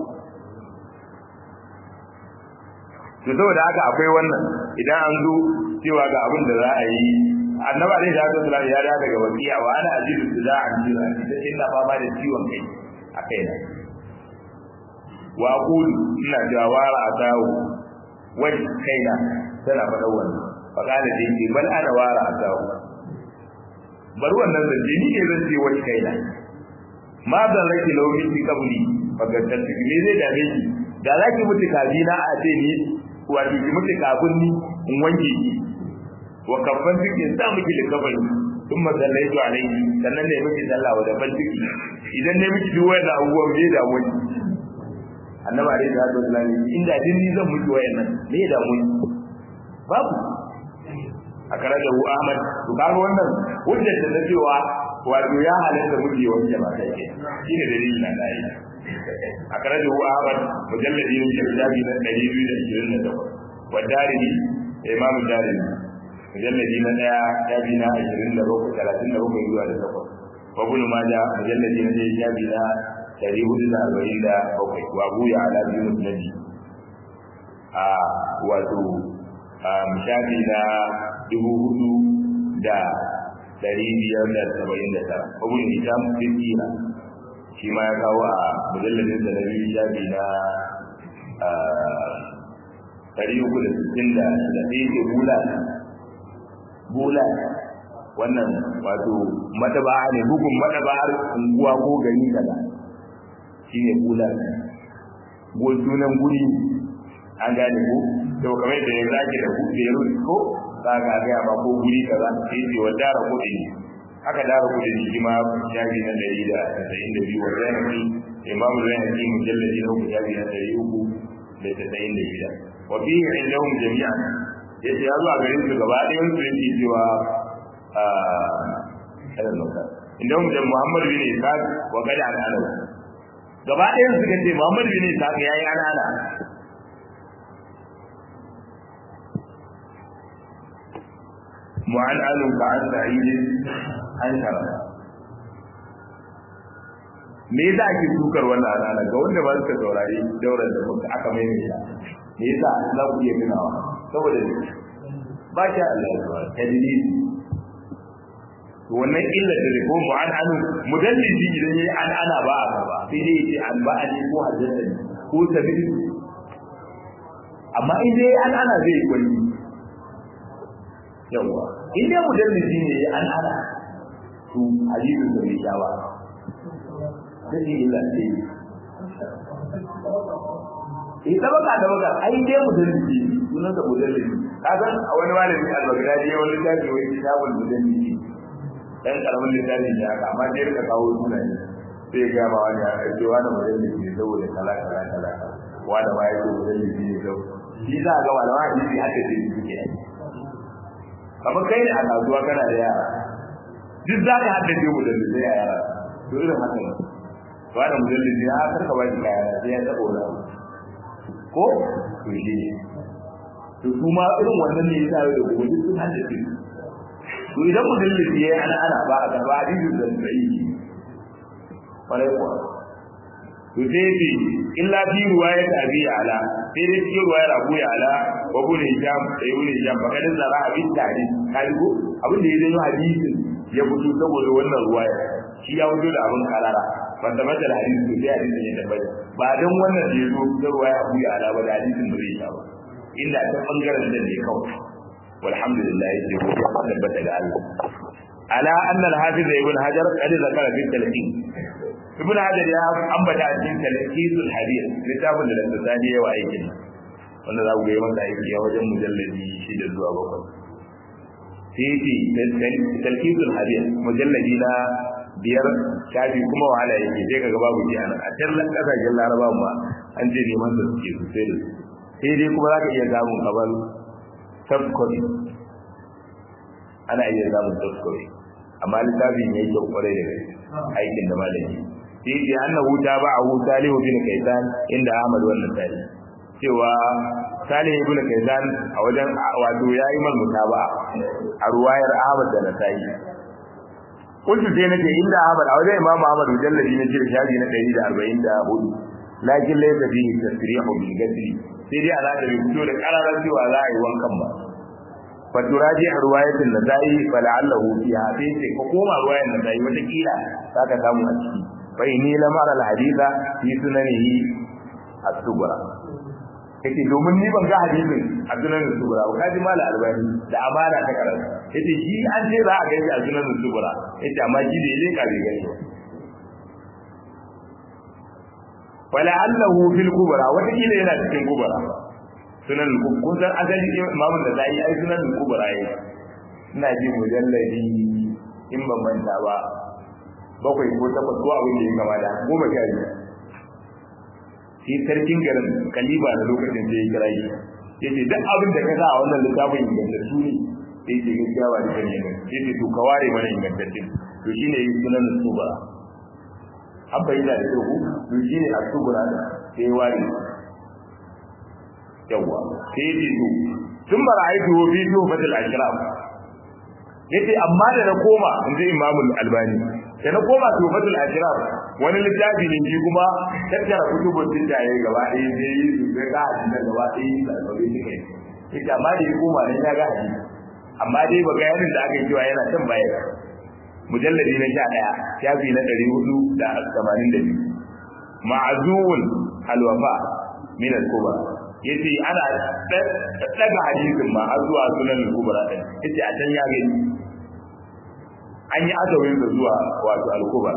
to saboda haka akwai wannan idan an zo cewa ga abin da za a yi annabi alaihi salatu wasallam ya da daga wakiya wa ana ajidu da an jira da inna fama da ciwon kai a kaina wa aqul ina jawara atawo wai kaina tana faɗa wannan fa kana da yake bal ana wara atawo bar wannan zance ni ne zan ce wai kaina ma zan rake launi fi kabuli fa ga tantibi me zai dame ki da zaki mutu kabina a ce ni wato ki mutu kafin ni in wanke ki wa kafan cikin sa miki da kafani sun masallai zuwa alaihi sannan ne miki sallah wa da ban ciki idan ne miki duk wannan abubuwan bai da wani annabi alaihi salatu wasallam inda din ni zan miki wayannan me da mun babu a kare da hu Ahmad to kaga wannan hujjar da cewa wato ya halatta miji wanke ba kai ke shine dalilin na dai a kare da hu Ahmad mujalladi ne shafi na 228 wa darimi imam darimi mujalladi na daya shafi na 27 37 zuwa da 8 wa ibn majah mujalladi na daya shafi na dari hudu da arba'in da bakwai wa buya ala biyu musnadi a wato shafi na dubu hudu da dari biyar da saba'in da tara abun hisham fiskira shi ma ya kawo a mujalladin da na biyu shafi na dari uku da sittin da da ɗaya ke bula bula wannan wato madaba'a ne bugun madaba'ar unguwa ko gari kaza shine bulan go sunan guri an gane ko to kamar da yanzu ake da ku da yaro ko za ka ga ba ko guri kaza sai ce wa dara kudi aka dara kudi shi ma shafi na dari da tasa'in da biyu wa zainabi imamu zainabi mujalladi na uku shafi na dari uku da tasa'in da shida wa fihi indahum jami'an yace ya zuwa garin su gaba ɗayan su yake cewa a indahum da Muhammad bin Isa wa kada al'alawa gaba ɗaya suka ce Muhammad bin Isa ya yi anana mu'an alu ka an sa'id an shara me yasa ake sukar wannan anana ga wanda ba suka saurari daular da muka aka mai mai me yasa za ku iya tunawa saboda ba sha Allah ya zuwa tadlili wannan illa da ko mu an anu mudallisi idan yayi an ana ba a ba sai dai yace an ba a ko haddathani ko tabi amma in dai an ana zai kwani yawa in dai mudallisi ne an ana to hadisin da bai shawa sai illa ce eh da baka da baka ai dai mudallisi sunan da mudallisi kaga a wani malami al-Baghdadi wani tafi wai kitabul mudallisi dan karamin littafi ne haka amma sai rika kawo sunaye sai ga ma wani a ce wani mudallisi ne saboda kala kala kala wani ma ya ce mudallisi ne saboda shi za ga malama hadisi haka ce suke yi kamar kai ne a kasuwa kana da yara duk za ka haddace mudallisi a yara to irin haka ne wani mudallisi ya karka ba shi kaya sai ya taɓa wani ko to shi ne to su ma irin wannan ne ya sa da gobe duk sun haddace to idan mudallisi ya ana ana ba a gaba hadisin da sai kwarai kuwa to sai ce illa fi ruwayat abi ala sai dai cikin ruwayar abu ya ala wa ibn hisham da ibn hisham fa kadin zara abin tare kai ko abin da ya zama hadisin ya fito saboda wannan ruwaya shi ya fito da abin karara wanda mata da hadisi sai hadisin ya tabbata ba dan wannan da ya zo da ruwaya abu ya ala ba da hadisin ba zai sha ba illa ta bangaren da ne kawai walhamdulillah yake ko ya tabbata ga Allah ala anna al-hafiz ibn hajar qad zakara fi talqin ibn hajar ya ambata a cikin talqisul hadith littafin da da sani yawa aikin wanda za ku ga masa aiki a wajen mujalladi shida zuwa bakwai sai talqisul hadith mujalladi na biyar shafi kuma wahala yake sai kaga babu ji a can kasashen laraba ma an ce neman da suke sosai da sai dai kuma za ka iya samun kamar soft copy ana iya samun soft copy amma littafin ya yi kyau kwarai da gaske aikin da malami sai ce annahu tabi'ahu salihu bin kaisan inda ahmad wannan tari cewa salihu ibn kaisan a wajen wato yayi mal mutaba a ruwayar ahmad da nasai kuntu sai nake inda ahmad a wajen imam ahmad mujalladi na jira shafi na 144 lakin laysa fihi tasrihu bil gadri sai dai ana da fito da kararar cewa za a yi wankan ba faturaji a ruwayatin da zai fala'allahu fiha sai ce ka koma ruwayan da zai wata kila zaka samu a ciki fa inni lam ara al-haditha fi sunanihi as-sughra kace domin ni ban ga hadisin a sunan as-sughra ba kaji mala albani da amana ta karanta yace shi an ce za a ga a sunan as-sughra yace amma shi da yake ka gani fala'allahu fil kubra wata kila yana cikin kubra sunan kun san asali imamun da zai ai sunan kubra yayi ina ji mujalladi in ban manta ba bakwai ko takwas ko abin da ya gama da goma sha biyu shi sarkin garin kaliba na lokacin da ya kira shi ya ce duk abin da ka sa a wannan littafin ingantattu ne sai ce gaskiya ba da kan yi ya ce to ka ware mana ingantattun to shi ne sunan subura an bayyana da kyau to shi ne a subura da sai ya ware yawwa sai ya ce to tun bara aiki wa bidiyo fatil ashraf yace amma da na koma in ji imamul albani da na koma tufatul ashraf wani littafi ne shi kuma tattara kutubun dindaye gaba ɗaya sai yi su ga ga hadisi gaba ɗaya yi da alƙawari shi kai yace amma da ya koma nan ya ga hadisi amma dai ba ga yanin da aka yi cewa yana can baya mujalladi na sha ɗaya shafi na ɗari hudu da tamanin da biyu ma'azuwun alwafa min al-kubra yace ana daga hadisin ma har zuwa sunan al-kubra din yace a can ya gani an yi azawin da zuwa wato al-kubra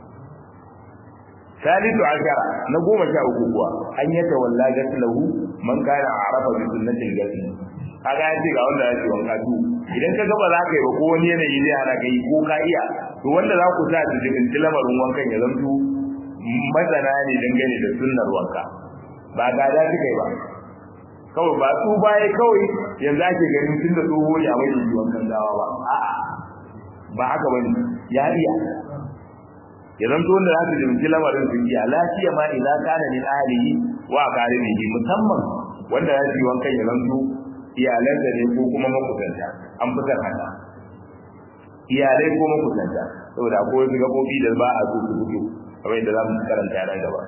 salisu ashara na goma sha uku kuwa an yi tawalla gaslahu man kana arafa bi sunnatil gasl kaga ya ce ga wanda ya ce wanka tu idan ka gaba za ka yi ba ko wani yanayi zai hana ka yi ko ka iya to wanda za ku sa su jikin lamarin wankan ya zanto masana ne dangane da sunnar wanka ba ga da suka yi ba kawai ba su baya kawai yanzu ake ganin tun da tsoho ya mai yi wankan dawa ba a'a ba haka bane ya iya ya zanto wanda za su jimci lamarin su iya lafiya ma idan kana min ahlihi wa qarinihi musamman wanda ya yi wankan ya zanto iyalan da ne ko kuma makusanta an fitar haka iyalai ko makusanta saboda akwai wasu gabobi da ba a so su fito kamar yadda za mu karanta nan gaba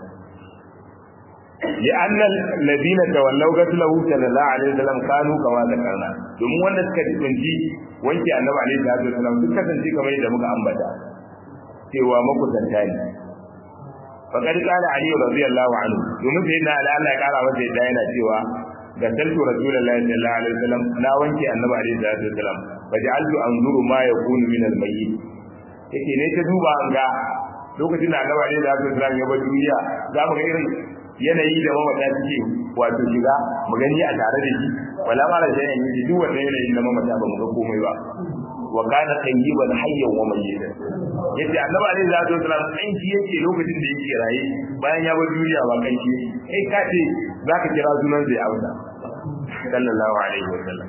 لأن الذين تولوا قتله صلى الله عليه وسلم كانوا كما ذكرنا domin wanda suka tsinci wanke annabi alaihi salatu wasallam duk kasance kamar yadda muka ambata cewa makusanta ne faqad qala ali radiyallahu anhu domin sai na Allah ya kara masa yadda yana cewa ga saltu rasulullahi sallallahu alaihi wasallam na wanke annabi alaihi salatu wasallam faj'altu anzuru ma yakunu min al-mayyit yake ne ta duba an ga lokacin da annabi alaihi salatu wasallam ya bar duniya za mu ga irin yanayi da mamata suke wato shiga mu gani a tare da shi wala mara da yanayi duk wanda yanayi da mamata ba mu ga komai ba wa kana tayyiban hayyan wa mayyitan yace annabi alaihi salatu wasallam kanki yake lokacin da yake raye bayan ya bar duniya ba kanki kai ka ce zaka kira sunan zai auta sallallahu alaihi wasallam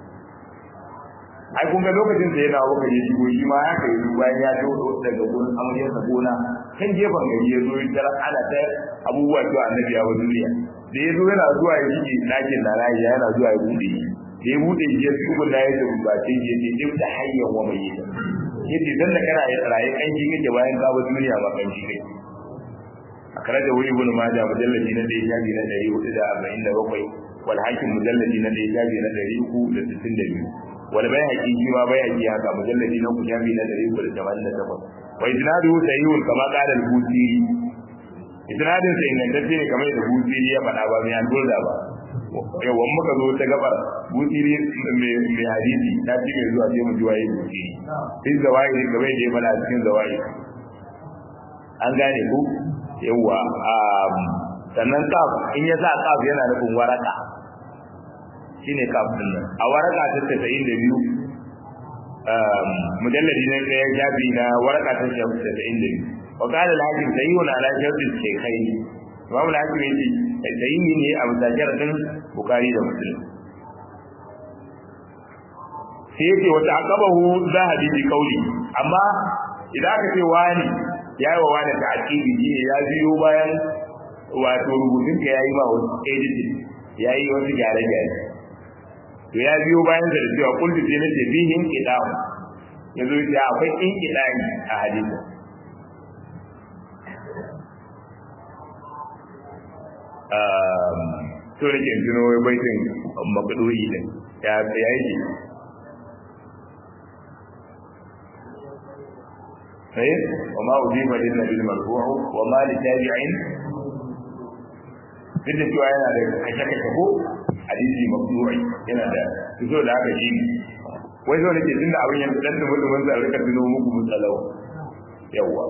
ai kun ga lokacin da yana wuka ya shigo shi ma ya kai bayan ya dawo daga gurin amaryarsa gona kan gefen gari ya zo ya ana ta abubuwa to annabi ya duniya da ya zo yana zuwa ya shige ɗakin da rayi yana zuwa ya bude shi da ya bude shi ya tsugun da ya tafi bakin shi ya ce duk da hayyan wa mai yita yace dan da kana raye kan shi kake bayan ka bar duniya ba kan shi kai a kare da wuri ibn majah mujalladi na 1 shafi na 447 wal hakim mujalladi na ɗaya shafi na ɗari uku da sittin da biyu wal bai haƙi shi ma bai haƙi haka mujalladi na uku shafi na ɗari uku da tamanin da takwas wa isnadu sahihun kama qala al-busiri isnadin sa ingantacce ne kamar da busiri ya faɗa ba mai alburda ba yawan muka zo ta gabar busiri mai hadisi ta ci mai zuwa sai mu ji waye busiri sai zawai game da ya faɗa cikin zawai an gane ku yawa sannan kaf in ya sa kaf yana nufin waraka shine kaf din nan a waraka ta 92 mujalladi ne ɗaya jabi na waraka ta 92 wa qala al-hakim sayyun ala shartu shaykhain imam al-hakim yace sayyi ne a mutajjar din bukhari da muslim sai yake wata aqabahu zahabi bi qawli amma idan aka ce wani yayi wa wani ta'qibi ne ya biyo bayan wato rubutun ka yayi ma wasu editing yayi wasu gyare gyare to ya biyo bayan da cewa kullu sai nace bihin qidam yanzu ya akwai in qidami a hadisi um to ne ke tuno wai baitin makduri din ya ya yi sai wa ma udiba lin nabi marfu'u wa ma li tabi'in duk da cewa yana da kashe-kashe ko hadisi mafdu'i yana da so da haka shi wai zo nake tunda abin yanzu dan da mutum mun zai rika tuno muku mutsalau yawa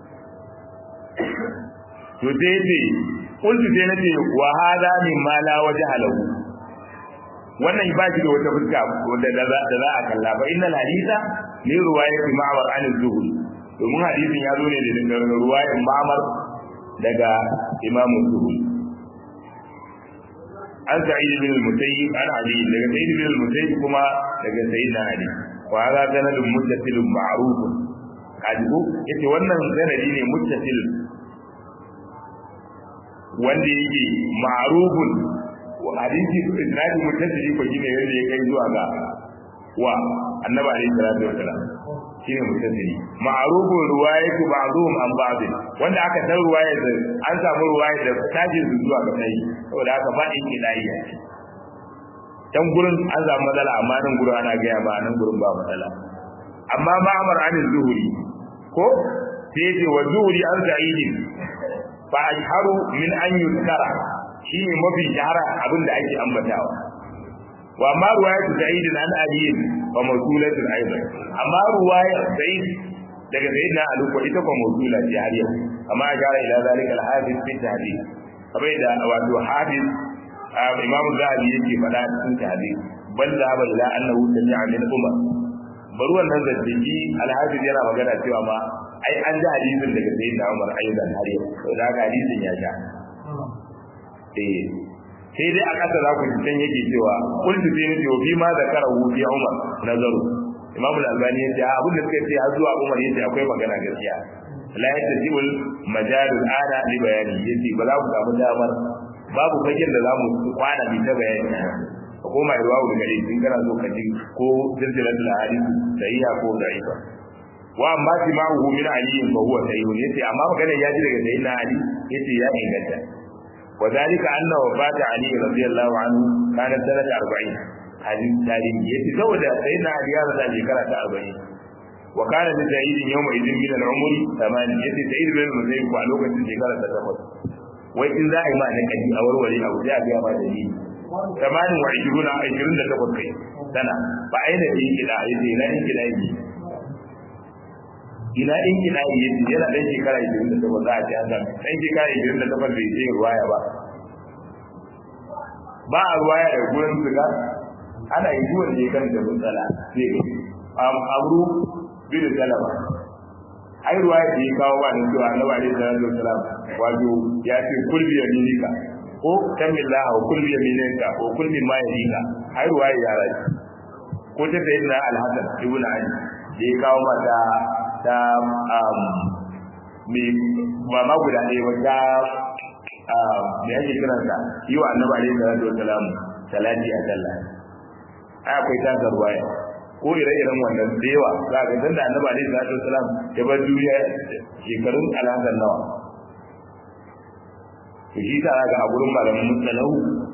to sai ce kuntu sai nace wa hada min ma la wajha lahu wannan ba shi da wata fuska da da za a kalla ba innal hadisa ni ruwayati ma'mar an az-zuhri domin hadisin ya zo ne da ruwayan ma'mar daga imamu zuhri an sa'id bin al-musayyib an ali daga sa'id bin al-musayyib kuma daga sayyidina ali wa hada sanadun muttasilun ma'ruf kaji ko yace wannan sanadi ne muttasil wanda yake ma'rufun wa hadisi isnadi muttasili ko shine wanda ya kai zuwa ga wa annabi alayhi salatu wasalam shine muttasili ma'rufun ruwayatu ba'dhum an ba'd wanda aka san ruwayar da an samu ruwayar da tajin su zuwa ga kai saboda haka ba in kidaiya dan gurin an samu matsala amma nan gurin ana ga ba nan gurin ba matsala amma ma'amar an zuhuri ko sai ce wa zuhuri an sa'idin fa ashharu min an yuskara shine mafi shahara abinda ake ambatawa wa amma ruwayatu sa'id an ali wa mawsulatu aidan amma ruwayar sa'id daga sayyidina ali ko ita ko mawsula ce har yau amma ashara ila zalika al-hafiz fi tahdid kamar da wato hafiz imamu zahabi yake faɗa cikin tahdid bal zahaba ila annahu sami'a min umar bari wannan zaddaki al-hafiz yana magana cewa ma ai an ji hadisin daga sayyidina umar aidan har yau saboda haka hadisin ya sha eh sai dai a ƙasa za ku ji can yake cewa kullu sai ne wa fi ma zakara hu fi Umar nazaru Imam al-Albani yace a abin da suka ce har zuwa Umar yace akwai magana gaskiya la yatajiul majalul ana li bayani yace ba za ku samu damar babu fagen da zamu kwana bi ta bayani ko koma ruwa da gare in kana so ka ji ko zilzilatul hadith sahiha ko da'ifa wa amma tima'uhu min ali fa huwa sahih yace amma magana ya ji daga sayyidina ali yace ya inganta وذلك أن وفاة علي رضي الله عنه كانت سنة أربعين هذه التاريخ يتزوج سيدنا علي هذا شكرة أربعين وكان لسعيد يومئذ من العمر ثمان يتي سعيد بن المسيب وعلوك شكرة تتفضل وإن ذا إما نكدي أو ولي أو جاء بها ما دليل ثمان وعشرون عشرون تتفضل كي سنة فأين في كلا يتي لا إن كلا يجي ina in kina yi yana dan shekara 28 za a ci an dan shekara 28 bai je ruwaya ba ba a ruwaya da gurin siga ana yi duwan ne kan da matsala sai am amru bin salama ai ruwaya da ya kawo ba nan cewa annabi alaihi salatu wasalam wato ya ce kulbi yaminika ko kamillah wa kulbi yaminika ko kulbi ma yaminika ai ruwaya ya rai ko ta sayyidina al-hasan ibn ali da ya kawo mata ta mai ba ma guda ɗaya ba ta me ake kiran ta yi wa annabi alaihi salatu wasalam salati a sallah ai akwai ta garwaya ko ire-iren wannan da yawa za ka san da annabi alaihi salatu wasalam ya bar duniya shekarun alhazan nawa to shi ta ga a gurin malamin musalahu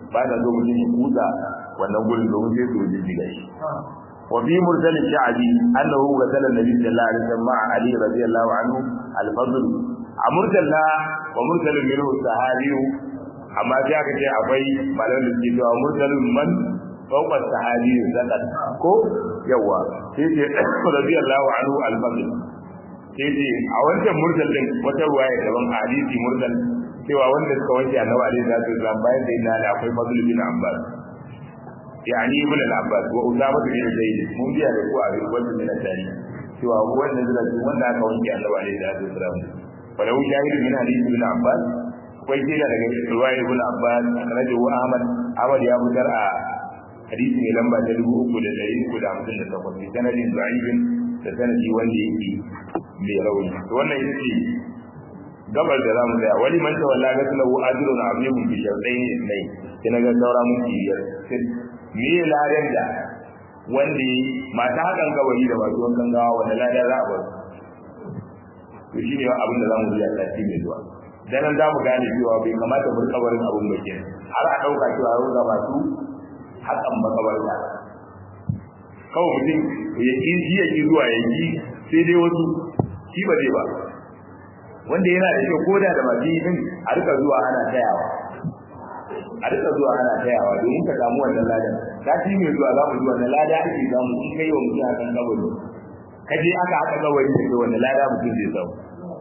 ba da zo mutum ya kusa wannan gurin domin sai su jijjiga shi وفي مرسل الشعبي أنه غسل النبي صلى الله عليه وسلم مع علي رضي الله عنه الفضل مرسل ومرسل منه الصحابي أما جاء كتير أبي مالون الجيد ومرسل من فوق الصحابي زكت كو يوا سيدي رضي الله عنه الفضل سيدي أولا مرسل din wata ruwaya daban hadisi mursal cewa wanda suka wanke annabi alaihi salatu wasallam bayan da ina da akwai fadl bin abbas يعني ابن العباس وأسامة بن زيد من جاء لقوا أبي الوزن من الثاني سوى هو النزل وانا كون جاء الله عليه الصلاة والسلام ولو شاهد من حديث ابن عباس كويس إلى رواية ابن عباس أخرجه أحمد أحمد يا أبو درع حديث من لما تلقوا أكل الدليل كل عمسن لتقل في سند ضعيف سند وندي بيروني وانا يسي gabar da zamu tsaya wani man tawalla ga lahu ajrun azimun bi shartayn isnai kina ga saura mun biyar me ladan da wanda mata hakan gabari da masu wankan gawa wanda ladan za a bar to shine abin da zamu yi a sati mai zuwa dan nan zamu gane cewa bai kamata mu kabarin abun bakin har a dauka cewa ruwa ga masu hakan makabarta kawai mutum ya ki ya ki zuwa ya ki sai dai wasu shi ba zai ba wanda yana da kyau koda da baki din a rika zuwa ana tayawa a rika zuwa ana tayawa domin ka samu wannan ladan ka ci mai zuwa za mu zuwa na lada ake samu in kai wa mutum akan kabari ka je aka haka kabari da wannan lada mutum zai samu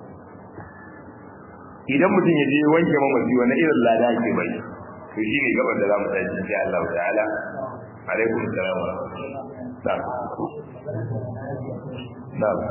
idan mutum ya je wanke mamaci wani irin lada ake bai to shi ne gaban da za mu tashi insha Allah ta'ala alaikum salam wa rahmatullah na'am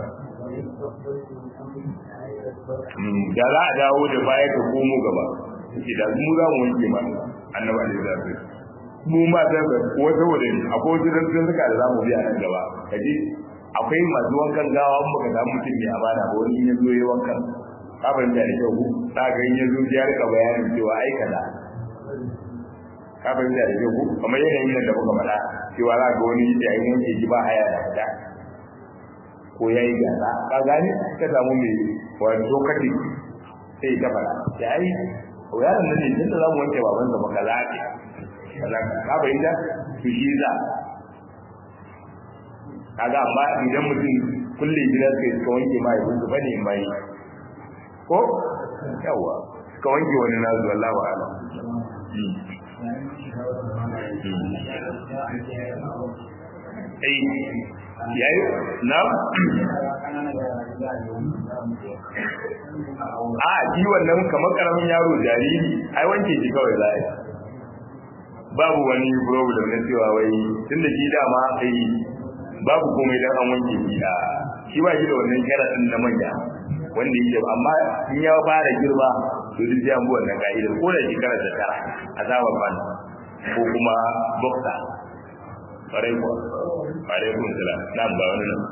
da za a dawo da baya ka komo gaba ce da mu za mu wanke ma annaba ne za su mu ma da wata wadda akwai wasu rantsun suka da za mu biya nan gaba kaji akwai masu wankan gawa in baka samu mutum mai amana ba wani ya zo ya wankan ka fahimta da kyau ta ga in ya zo ya rika bayanin cewa ai kaza ka fahimta da kyau kamar yanayin nan da muka faɗa cewa za ga wani yayin yanke ji ba haya da fita ko ya yi gasa ka gane ka samu mai wani lokaci sai ka fara ya yi yaron nan ne tunda za mu wanke babansa maka lafi ka bayyana su shi za kaga amma idan mutum kulle gidan kai suka wanke mai yanzu bane mai ko yawa suka wanke wani nazu wallahu a'lam eh yayi na a shi wannan kamar karamin yaro jariri ai wanke shi kawai za a babu wani problem na cewa wai tun da shi dama ai babu komai dan an wanke shi a shi ba shi da wannan sharaɗin na manya wanda yake amma in ya fara girma to duk sai an bi wannan ka'idar ko da shekara ta tara a sabon ban ko kuma boxer ƙwarai kuwa ƙwarai kun sila nan ba wani nan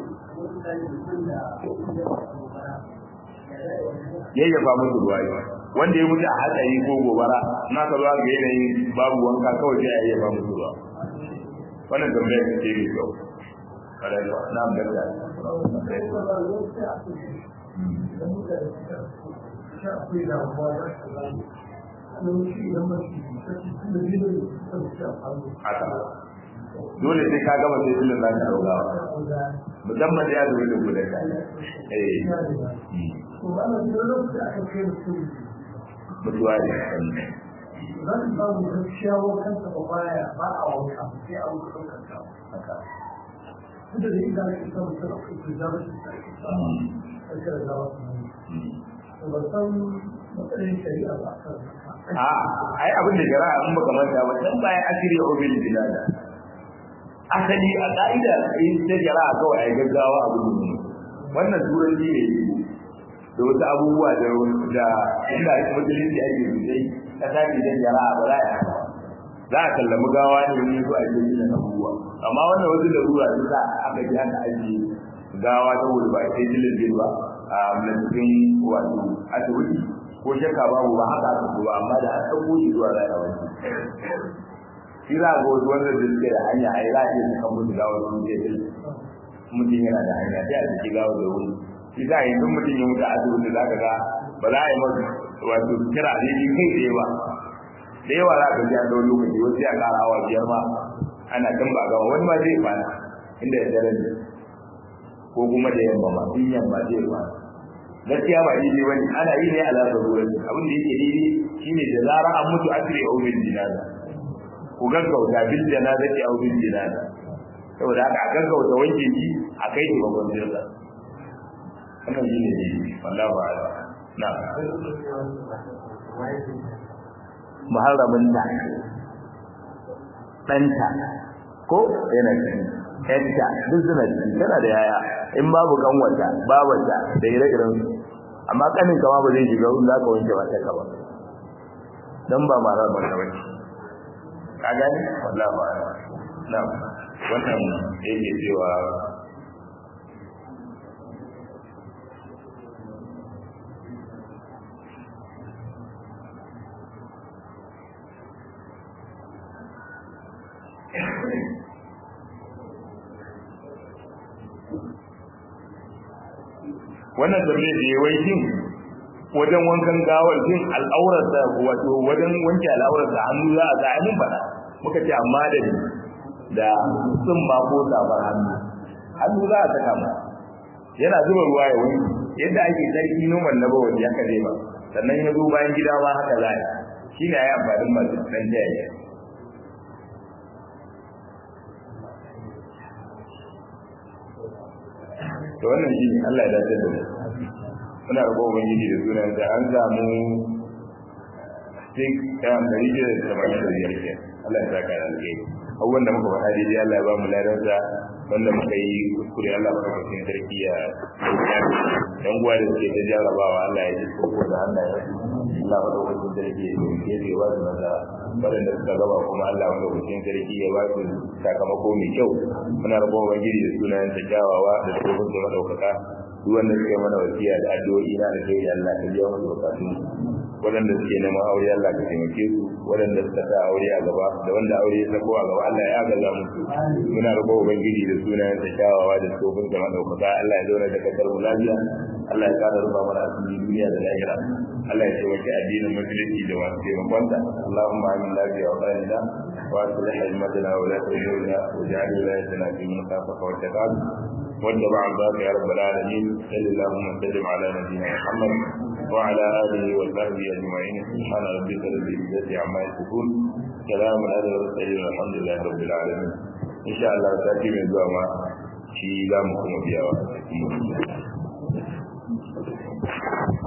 yayyafa musu ruwa yi wanda ya mutu a hatsari ko gobara na ka zuwa ga yanayin babu wanka kawai sai a yayyafa musu ruwa wannan tambayar ta ce mai kyau ƙwarai kuwa na ambata haka dole sai ka gama sai filin zaka dauka musamman da ya zo da gudan ka eh mutuwa ne zan ba mu gaskiya wa kansa ba baya ba a wanka sai a wuce kanka haka duk da idan ka san mutum akwai kuzari sai ka da wasu ba san matsayin shari'a ba kan a ai abin da jara'a in baka manta ba dan bayan asiri ya obil bilada asali a ka'ida in ta jara'a kawai ai gaggawa abu ne wannan turanci ne da wasu abubuwa da da inda musulunci ake sosai ka tafi dan jara'a ba za a za a kallami gawa ne wani su ake yi da abubuwa amma wannan wasu larura su sa aka ji aka ajiye gawa saboda ba a sai jilin ba a cikin wato asibiti ko shakka babu ba haka aka ba amma da an ɗauko shi zuwa rana wani shi za ga wasu wanda da suke da hanya a yi za a iya sukan mutu gawar sun je din mutum yana da hanya sai a ciki gawar da wuri shi za a yi duk mutum ya mutu a asibiti za ka ga ba za a yi masa wato kira ne shi kai tsaye ba da yawa za ka ji an dau lokaci wasu ya ƙara awa biyar ma ana kan ba gama wani ma zai kwana inda ya dare ne ko kuma da yamma ma in yamma zai kwana gaskiya ba daidai bane ana yi ne a lafa ruwan abin da yake daidai shine da zara an mutu asiri au bil jinaza ku gaggauta bil janaza ki au bil jinaza saboda haka a gaggauta wanke shi a kai shi babban jirga wannan shine ne wallahi ba'ala na muharramin ta ɗanta ko yana cikin ƴanta duk suna ciki tana da yaya in babu kanwata babanta da ire-iren su amma kanin kama ba zai shiga in za ka wanke mata ka ba don ba mara mata ba ka gani wallah ba na wannan yake cewa wannan tambayar da yawai shin wajen wankan gawar shin al'aurarsa wato wajen wanke al'aurarsa hannu za a sa mun faɗa muka ce amma da ni da sun ba ko safar hannu hannu za a saka ma yana zuba ruwa ya wanke yadda ake sarki noman na bawa ya kaje ba sannan ya zo bayan gida ma haka za a yi shi ne ya yi amfanin masu ɗan jaya to wannan shi Allah ya dace da mu muna roƙon ubangiji da sunan da an samu sik ɗayan ɗari biyar da saba'in da biyar ke Allah ya saka da alheri abubuwan da muka faɗa daidai Allah ya ba mu ladarsa wanda muka yi kuskure Allah ba mu sarki ya yan uwa da suke ta jarabawa Allah ya ji koko da hannaye Allah ba lokacin sarki ya yi ke ba su maza waɗanda suka gaba kuma Allah ba lokacin sarki ya ba su sakamako mai kyau muna roƙon ubangiji da sunayen ta kyawawa da tsohon da madaukaka duk wanda suke mana wasiya da addu'o'i na da kai Allah ka biya musu bukatun waɗanda suke neman aure Allah ka taimake su waɗanda suka sa aure a gaba da wanda aure ya sako a gaba Allah ya agaza musu muna roƙon ubangiji da sunayen sa kyawawa da tsohon da madaukaka Allah ya zauna da kasar mu lafiya Allah ya kara rufa mana asiri duniya da lahira Allah ya taimaki addinin musulunci da masu taimakonsa Allahumma amin lafiya wa ƙarina wa aslih hajmatana wa la tu'minna wa ja'al wilayatana fi man khafaka wa taqab واتبع عبادك يا رب العالمين صل اللهم وسلم على نبينا محمد وعلى اله وصحبه اجمعين سبحان ربك رب العزه عما يصفون سلام على المرسلين والحمد لله رب العالمين ان شاء الله تاتي من زوا shi za mu kuma biyawa